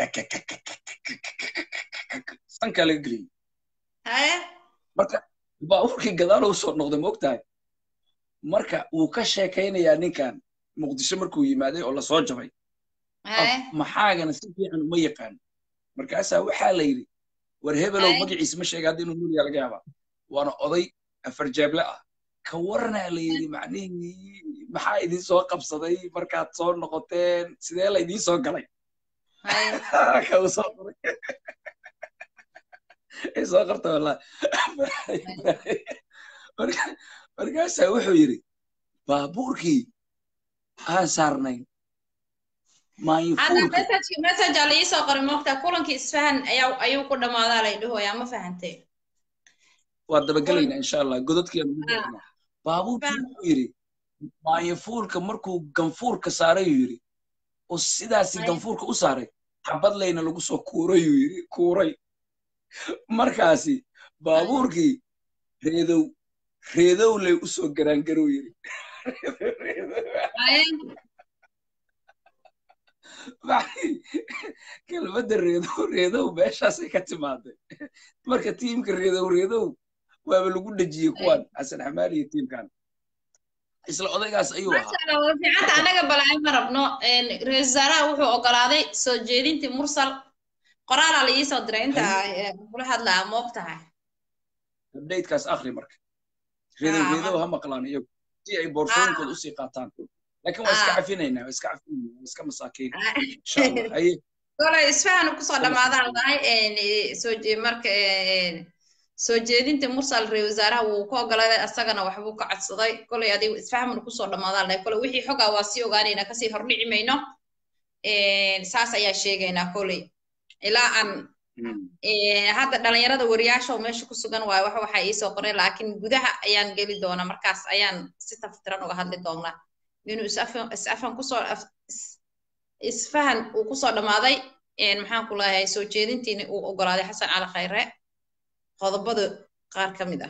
sankaa laga geliyey haye marka baabuurkii gadaalo usoo noqday ma ogtahay marka wuu ka sheekaynayaa ninkan muqdisho markuu yimaaday oo lasoo jabay maxaagana si fiican uma yaqaan markaasaa waxaa la yidhi war hebelow magaciisa ma sheega hadda inuu nuuriya laga yaabaa waana oday afar jeeble ah ka waranaa la yidhi macnihii maxaa idiin soo qabsaday markaad soo noqoteen sidee la idiin soo galay kau soo qoray soo qorta wallahi markaasaa wuxuu yidhi baabuurkii aan saarnayn message ala iisoo qoray moogtaa kulankii isfahan ayaa ayuu ku dhammaadaa lay dhahoyaa ma fahantay waa dabagelaynaa insha allah gododkiiaan baabuurkii wuxuu yidhi maayafuulka markuu ganfuurka saarayuu yidhi oo sidaasi ganfuurka u saaray xabad layna lagu soo kuurayuu yidhi kuuray markaasi baabuurkii reedow reedow lay u soo garaangarow yidhi kelmadda reedow reedow meeshaasay ka timaaday marka tiimka reedow reedow waaba lagu dhejiyey kuwan xasan xamaali iyo tiimkan isla odaygaas ayuu ahaa fiicanta anaga balaayo ma rabno ra-isul wasaaraha wuxuu ogolaaday soo jeedintii mursal qoraalaa la iisoo diray inta kula hadlaa moog tahay updatekaas akhri marka reedow reedow ha maqlaan iyagu si ay boorsooyinkooda usii qaataan laakiin waa iska cafinaynaa waa iska cafinaynaa waa iska masaakiin insha allah haye kolay isfahan kusoo dhammaadaan tahay soo marka soo jeedinta mursal ra-isul wasaaraha wuu ka ogolaaday asagana waxbuu ka codsaday kolay adigu isfahamna kusoo dhammaadaan lahay kolay wixii xogaa waa sii ogaanaynaa kasii hordhici mayno saas ayaa sheegaynaa kolay ilaa aan hadda dhalinyarada wariyaasha oo meesha ku sugan waayo wax waxaa iisoo qoray laakiin gudaha ayaan geli doonaa markaas ayaan si taftiran uga hadli doonaa inuu isafan kusoo isfahan uu kusoo dhammaaday maxaan ku leeyahay soo jeedintiina uu ogolaaday xasan cali khayre qodobada qaar ka mid ah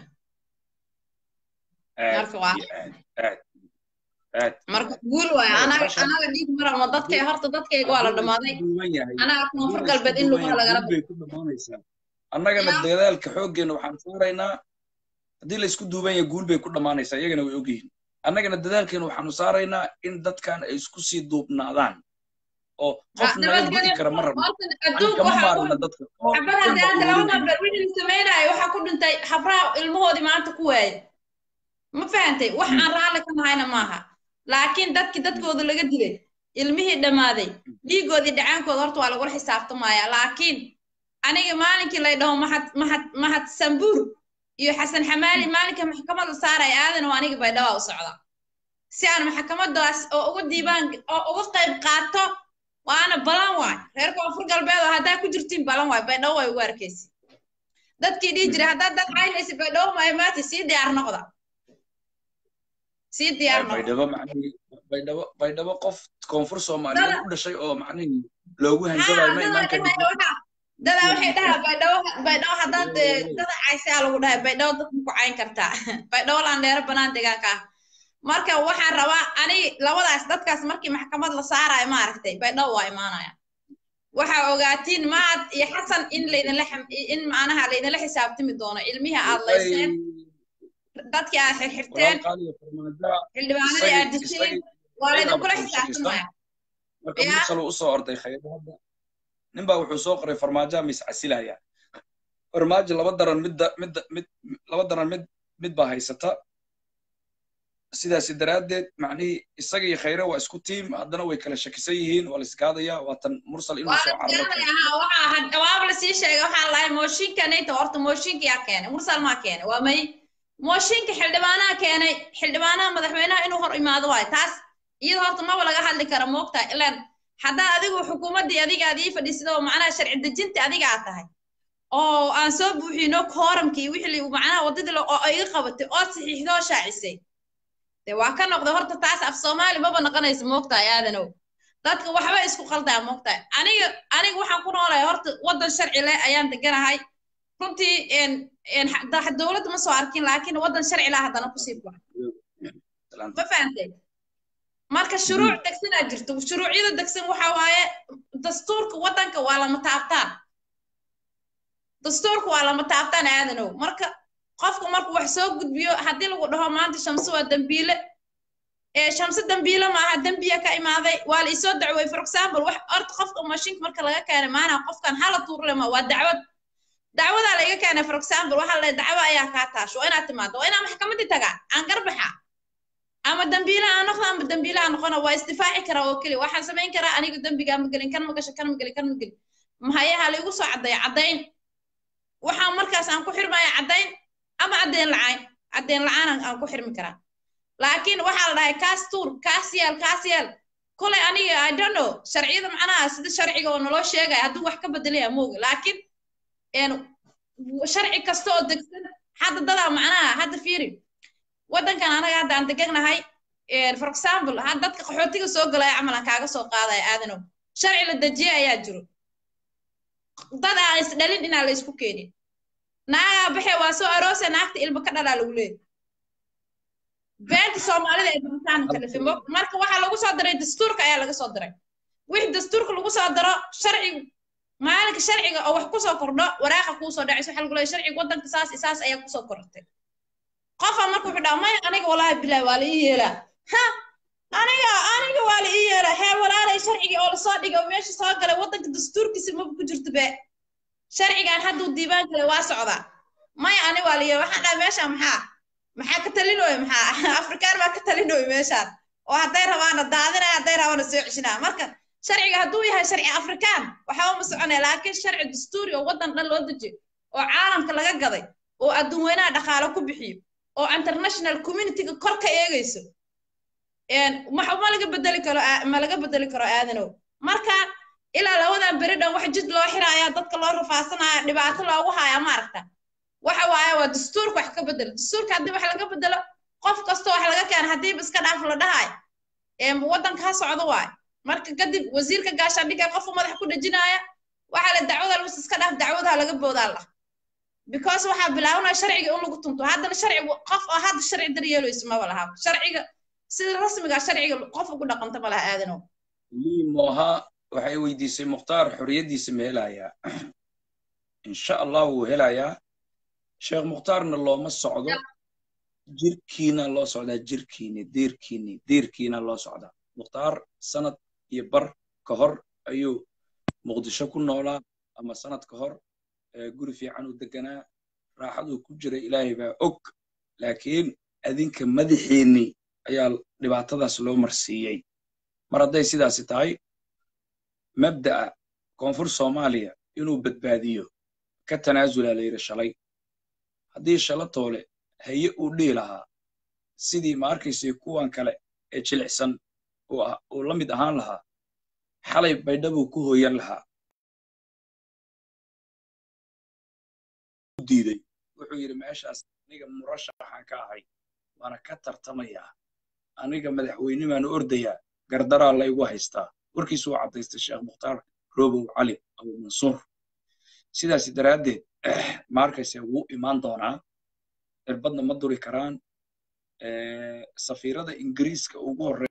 marka guul waay anaga anaga dhiig marabno dadkay horta dadkayga waa la dhammaaday anaga koonfur galbeed in lugaha lagala annagana dadaalka xooggeena waxaan saaraynaa haddii laysku duuban yahay guul bay ku dhammaanaysaa iyagana way ogyihiin annagana dadaalkeena waxaanu saaraynaa in dadkan ay isku sii duubnaadaan oo qof naga gudi kara ma rabno kama maarna dadka samaynayo waxaa ku dhintay habraha ilmahoodii maanta ku waayay ma fahantay wax aan raalli ka nahayna maaha laakiin dadkii dadkooda laga dilay ilmihii dhammaaday dhiigoodii dhacaankooda horta waa lagula xisaabtamaya laakiin aniga maalinkii lay dhaho mahad mahad mahad sambuur iyo xasan xamaali maalinka maxkamadda saaraya aadan oo aniga baydhaba u socda si aan maxkamadaas oo uga diibaan oo uga qayb qaato waana balan waay reer koonfur galbeed oo haddaa ku jirtiin balan waay baydhabo way ugu arkaysi dadkii dhihi jiray haddaad dad caynaysi baydhabo maaymaati sii diyaar noqda sii diyaar baydhabo macnihii baydhabo baydhabo qof koonfur soomaaliyeed u dhashay oo macnihii loogu hanjabayo ma imaan karin dada waxay dhahaa baydhabo baydhabo haddaad dada caysaa lagu dhahay baydhabo dad maku cayn kartaa baydhabo landheero banaan deegaanka ah marka waxaan rabaa ani labadaas dadkaas markii maxkamad la saarayo maaragtay baydhabo waa imaanaya waxaa ogaatiin mahad iyo xasan in laydinla in macnaha laydinla xisaabtami doono ilmihii aad layseen dadkii aad xirxirteen xildhibaanadii aad diseen waa laydinkula xisaabtamaya marka mursal uu usoo orday khayro hadda nin baa wuxuu soo qoray farmaajoa mis casilaya farmaajo laba daran midda midda mid laba daran mid mid baa haysata sidaasi daraaddeed macnihii isaga iyo khayre waa isku tiim haddana way kala shakisan yihiin waa la iskaadaya waa tan mursal inuu soo carwaaba lasii sheegay waxaan lahay mooshinka nayta horta mooshinka yaa keenay mursal maa keenay waa may mooshinka xildhibaanaha keenay xildhibaanaha madaxweynaha inuu hor imaado waayo taas iyada horta maba laga hadli kara moogtahay ilaan haddaa adigu xukuumaddii adiga aad ii fadhiisida oo macnaha sharci dejinta adiga aad tahay oo aan soo buuxino kooramkii wixii macnaha waddadii oo iga qabatay oo saxiixdoo shaacisay de waa ka noqday horta taas af soomaali maba noqonaysa moogtahay aadanow dadka waxba isku qaldaa moogtahay aniga aniga waxaan ku noolahay horta waddan sharci leh ayaan deganahay runtii dowladda ma soo arkin laakiin waddan sharci leh haddana kusii furan ma fahantay marka shuruuc degsanaa jirto shuruucyada degsan waxa waaye dastuurka waddanka waa lama taabtaan dastuurka waa lama taabtaan aadanow marka qofku markuu wax soo gudbiyo haddii lagu dhaho maanta shamsi waa dambiile shamse dambiile maaha dembiya ka imaaday waa la isoo dacway for example wax orta qofka mashiinka marka laga keenay maanaa qofkan hala tuurlema waa dacwad dacwadaa laiga keenay for example waxaa la dacwo ayaa kaa taasho waa inaad timaado waa inaa maxkamadii tagaa aan garbaxa ama dambiile aan noqdo ama dambiile aan noqono waa isdifaaci karaa oo keliya waxaan samayn karaa aniga dembigaa ma gelin kan ma gasho kan ma gelin kan ma gelin mahayaha laigu soo caddeeya caddayn waxaan markaas aan ku xirmaya caddayn ama caddayn lacayn caddayn la'aan aan ku xirmi karaa laakiin waxaa la dhahay kaas tuur kaas yeel kaas yeel kolay aniga i don't know sharciyada macnaha sida sharciga oo naloo sheegaya hadduu wax ka bedelaya mooga laakiin sharci kasta oo degsan hadda dadaa macnaha hadda fiiri waddankan anaga hadda aan deganahay for example had dadka qaxootiga soo galaya camal aan kaaga soo qaadaya aadanow sharci la dejiye ayaa jiro dad aan isdhalin inaan la isku keenin naagaa baxe waa soo aroose naagta ilmo ka dhalaa lagu leeyahy beenta soomaalida ee duritaan kalifimo marka waxaa lagu soo diray dastuurka ayaa laga soo diray wixii dastuurka lagu soo daro sharci maalinka sharciga oo wax kusoo kordho waraaqa kuusoo dhacayso waxaa lagu leeyahy sharciga waddanka saas isaas ayaa kusoo korortay qofa marka wuxuu dhaha maya aniga walaahi bilahi waa la ii yeelaa ha aniga aniga waa la ii yeelaa hee walaalay sharcigii oo lasoo dhigay oo meesha soo galay waddanka dastuurkiisa maba ku jirto be sharcigan hadduu diiwaan galay waa socdaa maya ani waa la yeela waxaan dhaha meesha maxaa maxaa ka talinooyo maxaa afrikaan baa ka talinooyo meeshaan oo hadday rabaana daadinaya hadday rabaana soo ceshinaya marka sharciga hadduu yahay sharci afrikaan waxba ma soconaya laakiin sharci dastuuri oo waddan dhan loo dejiyo oo caalamka laga gaday oo adduun weynaha dhaqaalo ku bixiyo oo international communityga kor ka eegayso ma laga bedeli karo ma laga bedeli karo aadanow marka ilaa labadan beri dhan wax jid loo xiraya dadka loo rafaasanaya dhibaato loogu haya maaragta waxa waaye waa dastuurka wax ka bedelo dastuurka haddii wax laga bedelo qof kasta wax laga keena haddiiba iska dhaaf la dhahay waddanka ha socdo waaye marka kadib wasiirka gaashaandhigga qofu madax ku dhejinaya waxaa la dacwada lus iska dhaaf dacwadaha laga boodaa lah because waxaa bilaabanaya sharciga in lagu tunto haddana sharci qof oo hadda sharci daryeelayso maba laha sharciga sida rasmiga sharciga qof ugu dhaqanta ma laha aadanow liimoha waxay weydiisay mukhtaar xorriyaddiisa ma helayaa insha allah wuu helayaa sheekh mukhtaarna looma socdo jirkiina loo socdaa jirkiini diirkiini diirkiina loo socdaa mukhtaar sanad iyo bar ka hor ayuu muqdisho ku noolaa ama sanad ka hor guri fiican u deganaa raaxaduu ku jira ilaahay baa og laakiin adinka madaxiinni ayaa dhibaatadaas loo marsiiyey mar hadday sidaasi tahay mabda'a koonfur soomaaliya inuu badbaadiyo ka tanaasula la yidhi shalay haddii shala toole haye uu dhihi lahaa sidii ma arkaysay kuwan kale ee jilicsan uu la mid ahaan lahaa xalay baydhabuu ku hooyan lahaa diiday wuxuu yidhi meeshaas aniga murashaxaan ka ahay waana ka tartamayaa aniga madaxweyne baanu ordayaa gardaraa laygu haystaa warkiisu waa caddaystay sheekh mukhtaar robow cali abu mansuur sidaas daraaddeed ma arkayse wuu imaan doonaa irbadna ma duri karaan safiirada ingiriiska ugu horreeya